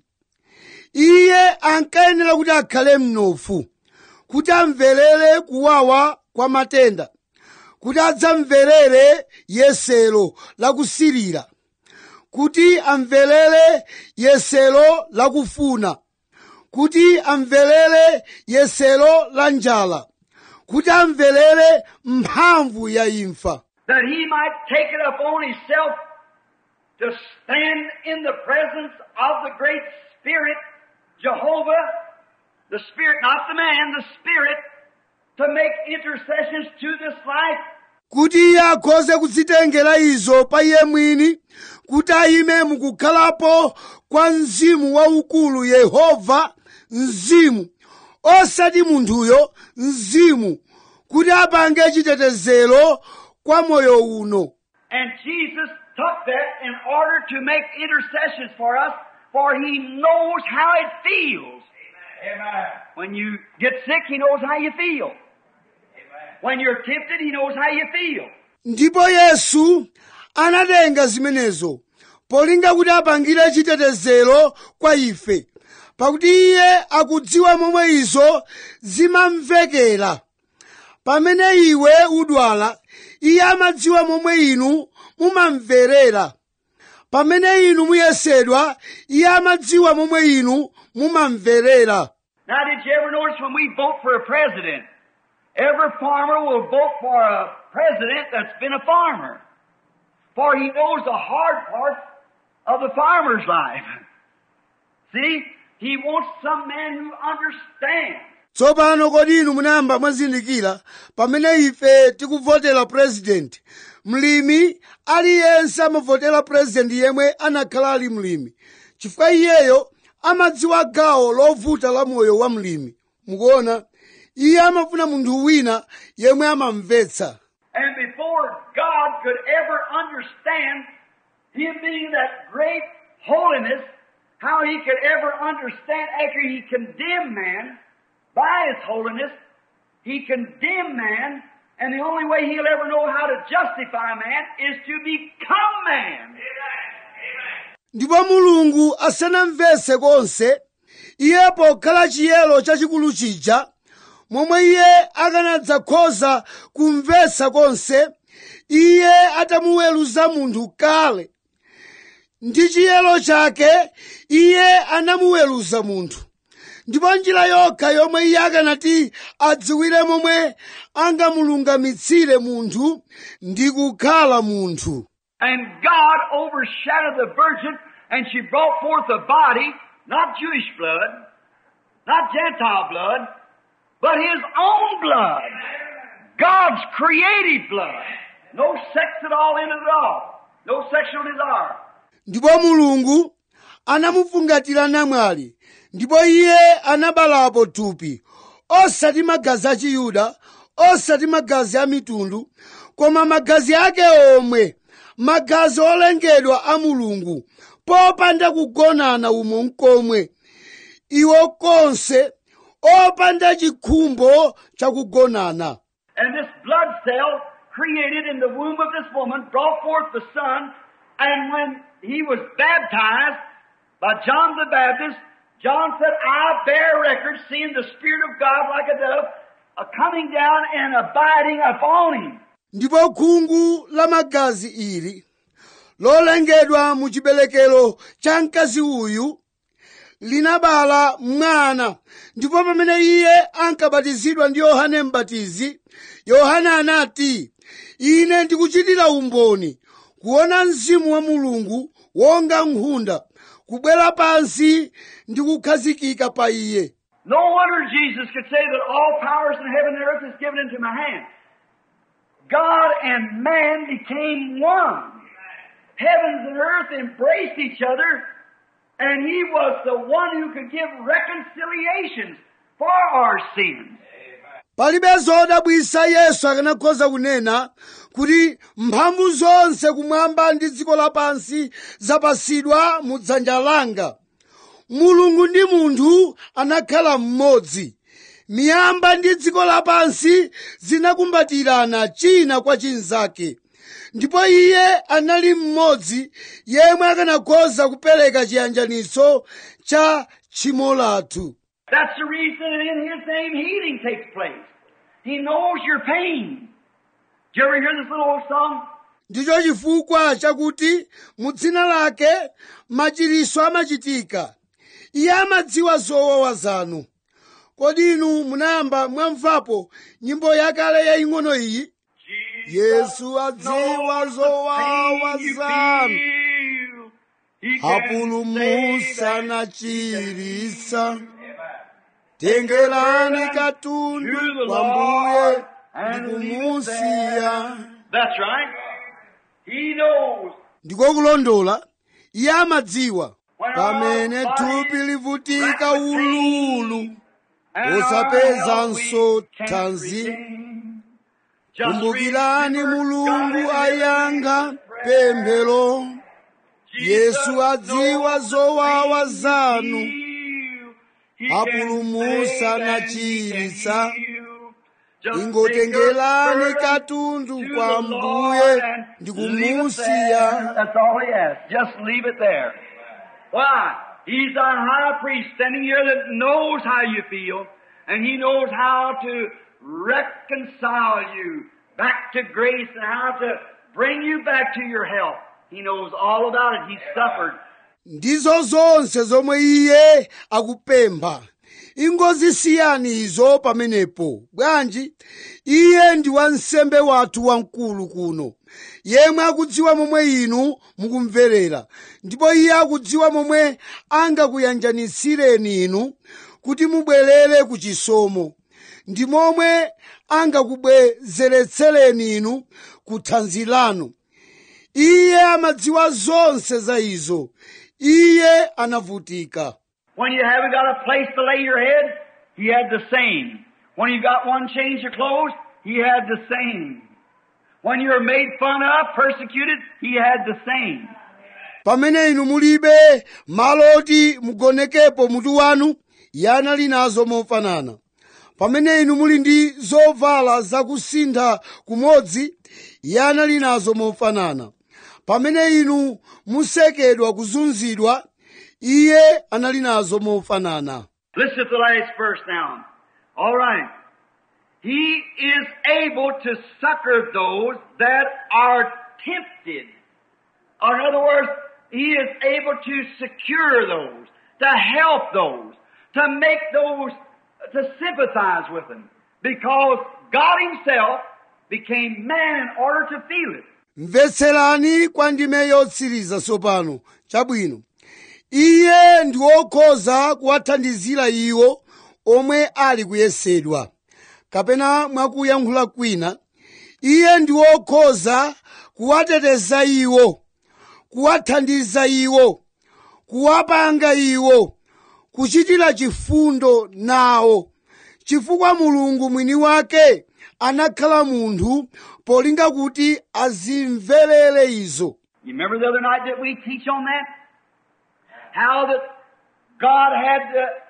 iye ankayenera kuti akhale mnofu kuti amverere kuwawa kwa matenda kuti adzamverere yesero lakusirira kuti amverere yesero lakufuna kuti amverere yesero la njala kuti amverere mphamvu ya imfa that he might take it upon himself to stand in the presence of the great Spirit, Jehovah, the Spirit, not the man, the Spirit, to make intercessions to this life. kuti iye akhoze kudzitengera izo pa iye mwini kuti ayime mukukhalapo kwa mzimu waukulu yehova mzimu osati munthuyo mzimu kuti apange chitetezero kwa moyo uno And Jesus took that in order to make intercessions for us, for He knows how it feels. Amen. When you get sick, He knows how you feel. When you're tempted, He knows how you feel. ndipo yesu anatenga zimenezo polinga kuti apangire chitetezero kwa ife pakuti iye akudziwa momwe izo zimamvekera pamene iwe udwala iye amadziwa momwe inu mumamverera pamene inu muyesedwa iye amadziwa momwe inu mumamverera Now, did you ever notice when we vote for a president, every farmer will vote for a president that's been a farmer. For he knows the hard parts of the farmer's life. See? He wants some man who understands. tsopano kodi inu munayamba mwazindikira pamene ife tikuvotera purezidenti mlimi aliyense amavotera purezidenti yemwe anakhala ali mlimi chifukwa iyeyo amadziwa gawo lovuta la moyo wa mlimi mukuona iye amafuna munthu wina yemwe amamvetsa And before God could ever understand Him being that great holiness, how He could ever understand after He condemned man by His holiness, He condemned man, and the only way He'll ever know how to justify man is to become man. ndipo mulungu asanamvetse konse iye pokhala chiyero chachikulu chija momwe iye akanadzakhoza kumvetsa konse iye atamuweruza munthu kale ndi chiyero chake iye anamuweruza munthu ndipo njira yokha yomwe iye akanati adziwire momwe angamulungamitsire munthu ndi kukhala munthu And God overshadowed the virgin, and she brought forth a body, not Jewish blood, not Gentile blood, but His own blood. God's creative blood. No sex at all in it at all. No sexual desire. ndipo mulungu anamufungatira namwali ndipo iye anabalapo thupi osati magazi a chiyuda osati magazi a mitundu koma magazi ake omwe magazi olengedwa a mulungu popanda kugonana umo mkomwe iwo konse opanda chikhumbo chakugonana And this blood cell created in the womb of this woman brought forth the son. And when he was baptized by John the Baptist, John said, I bear record seeing the Spirit of God like a dove uh, coming down and abiding upon him. ndipo khungu la magazi ili lolengedwa mu chiberekero cha mkazi uyu linabala mwana ndipo pamene iye ankabatizidwa ndi yohane mbatizi yohane anati ine ndikuchitira umboni kuona mzimu wa mulungu wonga nkhunda kubwera pansi ndi kukhazikika pa iye No wonder Jesus could say that all powers in heaven and earth is given into my hand. God and man became one. Heavens and earth embraced each other, and He was the one who could give reconciliations for our sins. palibe zodabwisa yesu akanakhoza kunena kuti mphamvu zonse kumwamba ndi dziko lapansi zapasidwa mu dzanja langa mulungu ndi munthu anakhala mmodzi miyamba ndi dziko lapansi zinakumbatirana china kwa chinzake ndipo iye anali mmodzi yemwe akanakhoza kupereka chiyanjaniso cha tchimo lathu That's the reason that in His name healing takes place. He knows your pain. Did you ever hear this little old song? ndicho chifukwa chakuti mu dzina lake machiriso amachitika iye amadziwa zowawa zanu kodi inu munayamba mwamvapo nyimbo yakale yaying'ono iyi yesu adziwa zowawa zanu apulumusa na chirisa tengerani katundu kwa mbuye ndikumusiya That's right. He knows. ndiko kulondola iye amadziwa pamene thupi livutika ululu usapezanso thanzi kumbukirani mulungu ayankha pemphero yesu adziwa zowawa zanu apulumusa na chiritsa ingotengerani katundu kwa mbuye ndikumusiya That's all he asks. Just leave it there. Why? He's our high priest standing here that knows how you feel, and he knows how to reconcile you back to grace and how to bring you back to your health. He knows all about it. He suffered. ndizo zonse zomwe iye akupempha ingozisiyani izo pamenepo bwanji iye ndi wansembe wathu wamkulu kuno yemwe akudziwa momwe inu mukumverera ndipo iye akudziwa momwe angakuyanjanitsireni inu kuti mubwerere ku chisomo ndi momwe angakubwezeretsereni inu ku thanzi lanu iye amadziwa zonse za izo iye anavutika When you haven't got a place to lay your head, he had the same. When you got one change of clothes, he had the same. When you were made fun of, persecuted, he had the same. pamene inu mulibe malo oti mugonekepo mutu wanu iye anali nazo mofanana pamene inu muli ndi zovala zakusintha kumodzi iye anali nazo mofanana pamene inu musekedwa kuzunzidwa iye anali nazo mofanana Listen to the last verse now. All right. He is able to succor those that are tempted. Or in other words, He is able to secure those, to help those, to make those, to sympathize with them. Because God Himself became man in order to feel it. mvetserani kwa ndime yotsiriza tsopano chabwino iye ndi wokhoza kuwathandizira iwo omwe ali kuyesedwa kapena mwakuyankhula kwina iye ndi wokhoza kuwateteza iwo kuwathandiza iwo kuwapanga iwo kuchitira chifundo nawo chifukwa mulungu mwini wake anakhala munthu polinga kuti azimverere izo You remember the other night that we teach on that? How that God had to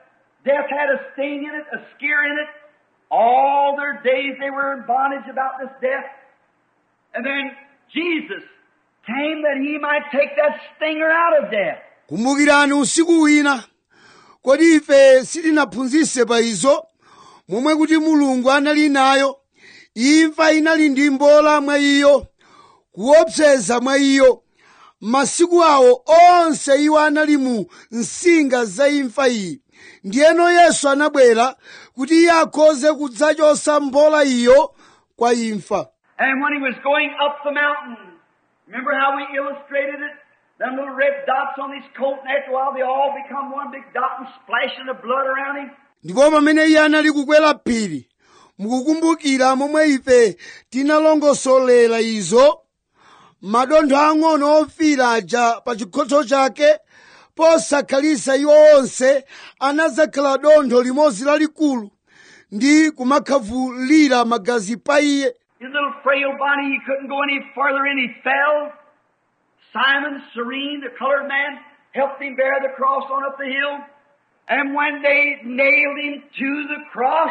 Death had a sting in it, a scare in it. All their days they were in bondage about this death. And then Jesus came that he might take that stinger out of death. kumbukirani usiku wina kodi ife sitinaphunzitse pa izo momwe kuti mulungu anali nayo imfa inali ndi mbola mwa iyo kuopseza mwa iyo masiku awo onse iwo anali mu nsinga za imfa iyi ndiyeno yesu anabwera kuti iye akhoze kudzachotsa mbola iyo kwa imfa And when he was going up the mountain, remember how we illustrated it? Them little red dots on his coat, and after a while they all become one big dot and splashing the blood around him. ndipo pamene iye anali kukwera phiri mukukumbukira momwe ife tinalongosolera izo madontho ang'ono ofira aja pa chikhotso chake posakhalitsa iwo onse anadzakhala dontho limodzi lalikulu ndi kumakhavulira magazi pa iye His little frail body, he couldn't go any further in, he fell. Simon, serene, the colored man, helped him bear the cross on up the hill. And when they nailed him to the cross,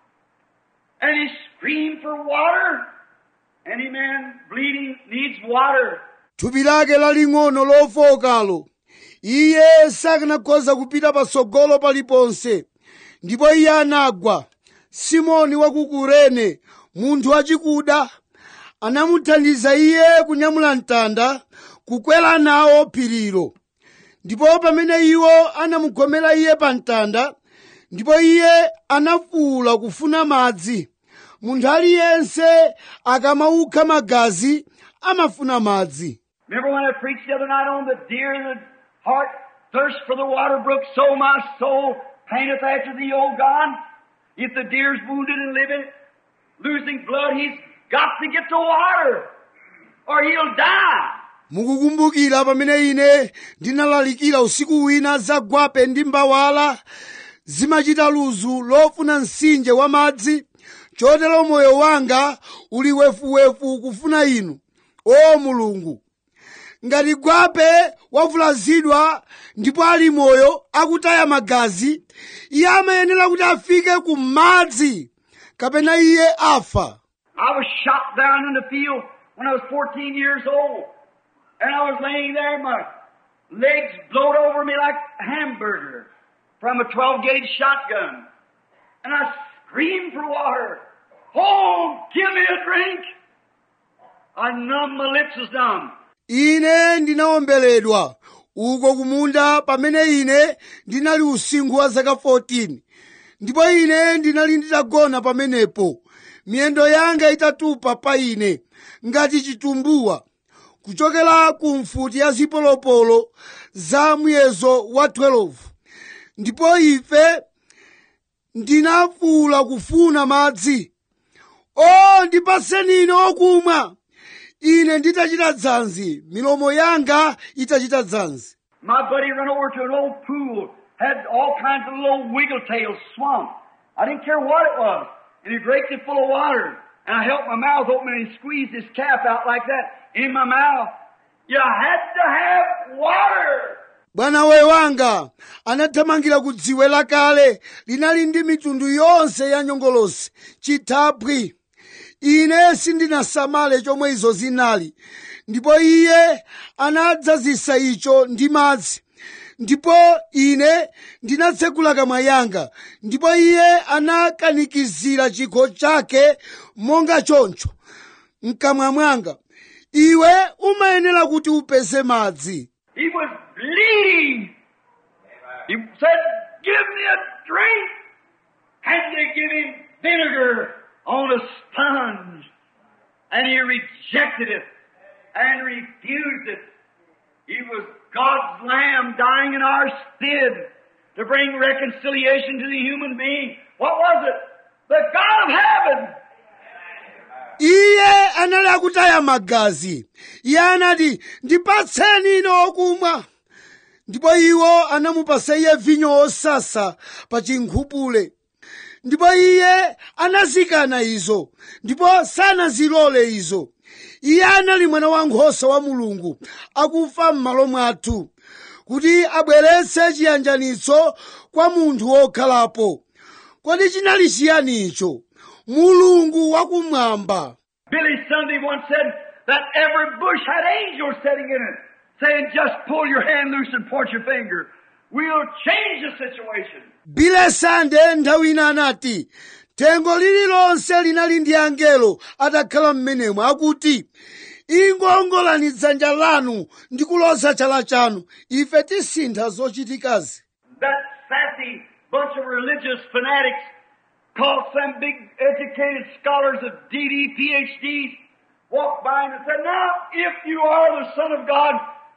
and he screamed for water, any man bleeding needs water. thupi lake laling'ono lofokalo iye sakanakhoza kupita patsogolo paliponse ndipo iye anagwa simoni wa ku kurene munthu wachikuda anamuthandiza iye kunyamula mtanda kukwera nawo phirilo ndipo pamene iwo anamugomera iye pa mtanda ndipo iye anafuwula kufuna madzi munthu aliyense akamaukha magazi amafuna madzi Remember when I preached the other night on the deer in the heart thirst for the water brook, so my soul paineth after thee, O God. If the deer's wounded and living, losing blood, he's got to get the water, or he'll die. mukukumbukira pamene ine ndinalalikira usiku wina za gwape ndi mbawala zimachita luzu lofuna mtsinje wa madzi chotero moyo wanga uli wefuwefu kufuna inu o mulungu ngati gwape wavulazidwa ndipo ali moyo akutaya magazi iye amayenera kuti afike ku madzi kapena iye afa I was shot down in the field when I was 14 years old. And I was laying there, my legs blowed over me like a hamburger from a 12 gauge shotgun. And I screamed for water. Oh, give me a drink. I numbed, my lips was numb. ine ndinawomberedwa uko kumunda pamene ine ndinali usinkhu wa zaka 14 ndipo ine ndinali nditagona pamenepo miyendo yanga itatupa pa ine ngati chitumbuwa kuchokera ku mfuti ya zipolopolo za muyezo wa 12 ndipo ife ndinafuwula kufuna madzi o ndipaseni ine okumwa ine nditachita dzanzi milomo yanga itachita dzanzi My buddy ran over to an old pool, had all kinds of little wiggle tails swamp. I didn't care what it was. And he raked it full of water. And I held my mouth open and he squeezed his cap out like that in my mouth. You had to have water. bwana we wanga anathamangira ku dziwe lakale linali ndi mitundu yonse ya nyongolosi chithaphwi ine sindinasamale chomwe izo zinali ndipo iye anadzazisa icho ndi madzi ndipo ine ndinatsekula kamwa yanga ndipo iye anakanikizira chikho chake monga choncho mkamwa mwanga iwe umayenera kuti upeze madzi He was bleeding. He said, give me a drink. And they give him vinegar on a sponge. And he rejected it and refused it. He was God's Lamb dying in our stead to bring reconciliation to the human being. What was it? The God of heaven. iye anali akutaya magazi iye anati ndipatseni ine okumwa ndipo iwo anamupasa iye vinyo osasa pa chinkhupule ndipo iye anazikana izo ndipo sanazilole izo iye anali mwana wankhosa wa mulungu akufa m'malo mwathu kuti abweretse chiyanjanitso kwa munthu wokhalapo kodi chinali chiyani icho mulungu wakumwamba Billy Sunday once said that every bush had angels sitting in it, saying, just pull your hand loose and point your finger. We'll change the situation. bile sande nthawi ina anati thengo lililonse linali ndi angelo atakhala m'menemo akuti ingongolani dzanja lanu ndi kuloza chala chanu ife tisintha zochitikazi That sassy bunch of religious fanatics called some big educated scholars of DD, PhDs, walked by and said, now, if you are the Son of God,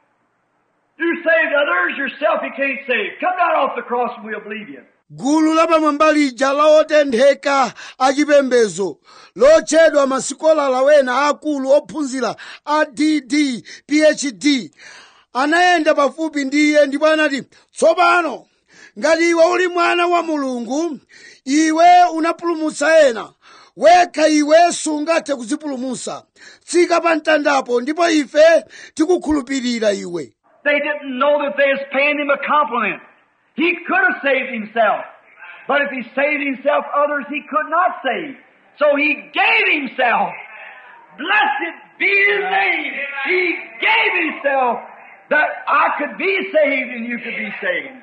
you saved others, yourself you can't save. Come down off the cross and we'll believe you. gulu lapamwamba lija la otentheka achipembedzo lotchedwa masikolala wena akulu ophunzira a dd phd anayenda pafupi ndi iye ndipo anati tsopano ngati iwe uli mwana wa mulungu iwe unapulumutsa ena wekha iwe sungathe kudzipulumutsa tsika pa mtandapo ndipo ife tikukhulupirira iwe They didn't know that they was paying him a compliment. He could have saved himself. But if he saved himself, others he could not save. So he gave himself. Blessed be his name. He gave himself that I could be saved and you could be saved.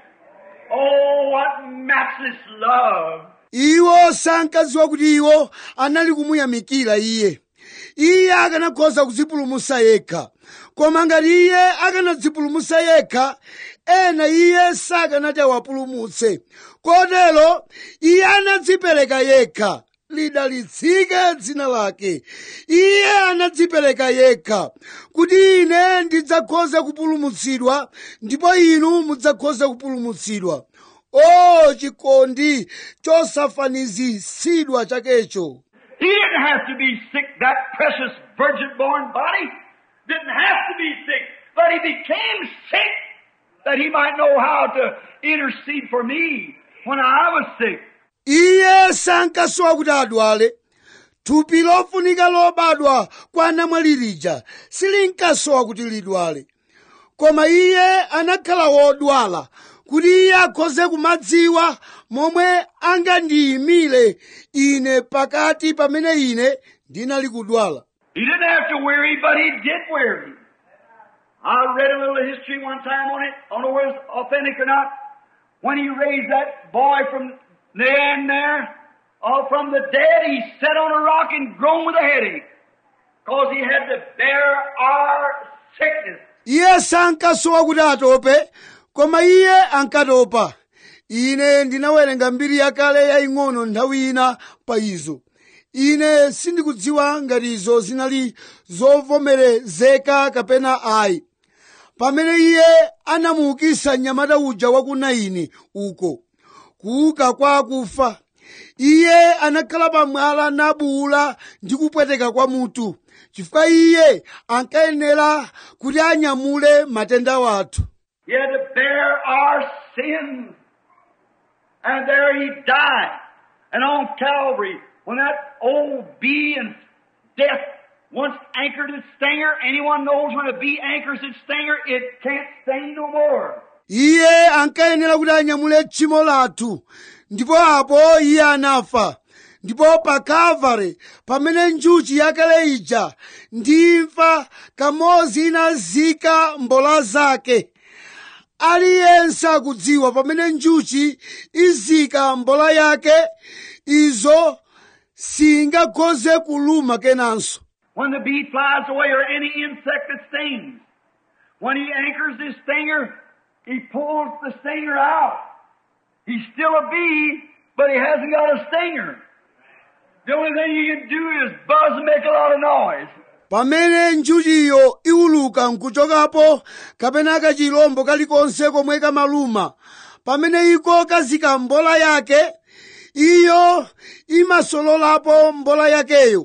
Oh, what matchless love. iwo sankadziwa kuti iwo anali kumuyamikira iye iye akanakhoza kudzipulumutsa yekha koma ngati iye akanadzipulumutsa yekha ena iye sakanati awapulumutse kotero iye anadzipereka yekha lidalitsike dzina lake iye anadzipereka yekha kuti ine ndidzakhoze kupulumutsidwa ndipo inu mudzakhoze kupulumutsidwa o chikondi chosafanizitsidwa chakecho He didn't have to be sick, that precious virgin born body. Didn't have to be sick. But he became sick that he might know how to intercede for me when I was sick. iye sankasowa kuti adwale thupi lofunika lobadwa kwa namwali lija silinkasowa kuti lidwale koma iye anakhala wodwala kuti iye akhoze kumadziwa momwe angandiyimire ine pakati pamene ine ndinali kudwala He didn't have to weary, but he did weary. I read a little history one time on it. I don't know whether it's authentic or not. When he raised that boy from the end there, uh, from the dead, he sat on a rock and groaned with a headache. Because he had to bear our sickness. iye sankasowa kuti atope koma iye ankatopa ine ndinawerenga mbiri yakale yaying'ono nthawi ina pa izo ine sindikudziwa ngati izo zinali zovomerezeka kapena ayi pamene iye anamuukitsa mnyamata uja wa ku naini uko kuuka kwa akufa iye anakhala pamwala nabuwula ndi kupweteka kwa mutu chifukwa iye ankayenera kuti anyamule matenda wathu He had to bear our sins. And there he died. And on Calvary, when that old bee and death once anchored its stinger, anyone knows when a bee anchors its stinger, it can't sting no more. iye ankayenera kuti anyamule tchimo lathu ndipo apo iye anafa ndipo pa kalvari pamene njuchi yakale ija ndi imfa kamodzi inazika mbola zake aliyense akudziwa pamene njuchi izika mbola yake izo singakhoze kuluma kenanso When the bee flies away or any insect that stings, when he anchors his stinger, he pulls the stinger out. He's still a bee, but he hasn't got a stinger. The only thing he can do is buzz and make a lot of noise. pamene njuchiyo iwuluka nkuchokapo kapena kachilombo kalikonse komwe kamaluma pamene iko kazika mbola yake iyo imasololapo mbola yakeyo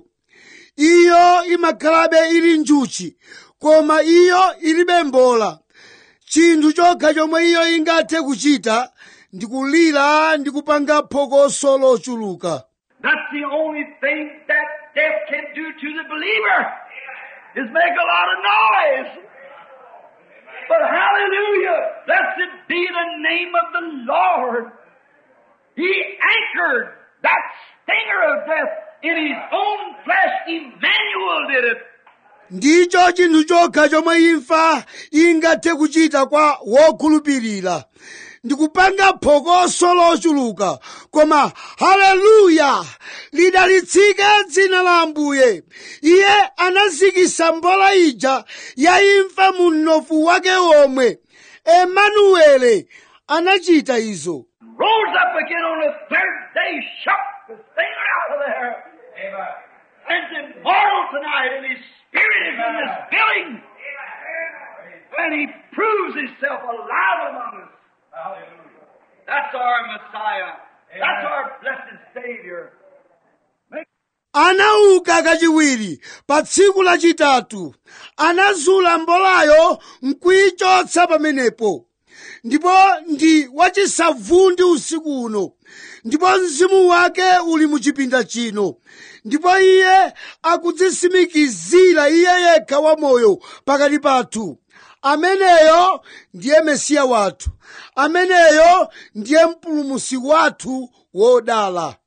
iyo imakhalabe ili njuchi koma iyo ilibe mbola chinthu chokha chomwe iyo ingathe kuchita ndi kulira ndi kupanga phokoso lochuluka That's the only thing that death can do to the believer is make a lot of noise. But hallelujah, blessed be the name of the Lord. He anchored that stinger of death in his own flesh. Emmanuel did it. ndicho chinthu chokha chomwe imfa ingathe kuchita kwa wokhulupirira ndikupanga phokoso lochuluka koma haleluya lidalitsike dzina la ambuye iye anazikisa mbola ija ya imfa mu mnofu wake omwe emanuele anachita izo Rose up again on the third day, shook the stinger out of there. Amen. And is immortal tonight, and his spirit is in this building. And he proves himself alive among us. That's our Messiah. That's our blessed Savior. anauka kachiwiri pa tsiku lachitatu anazula mbolayo nkuyichotsa pamenepo ndipo ndi wachisavundi usiku uno ndipo mzimu wake uli mu chipinda chino ndipo iye akudzisimikizira iye yekha wamoyo pakati pathu ameneyo ndiye mesiya wathu ameneyo ndiye mpulumusi wathu wodala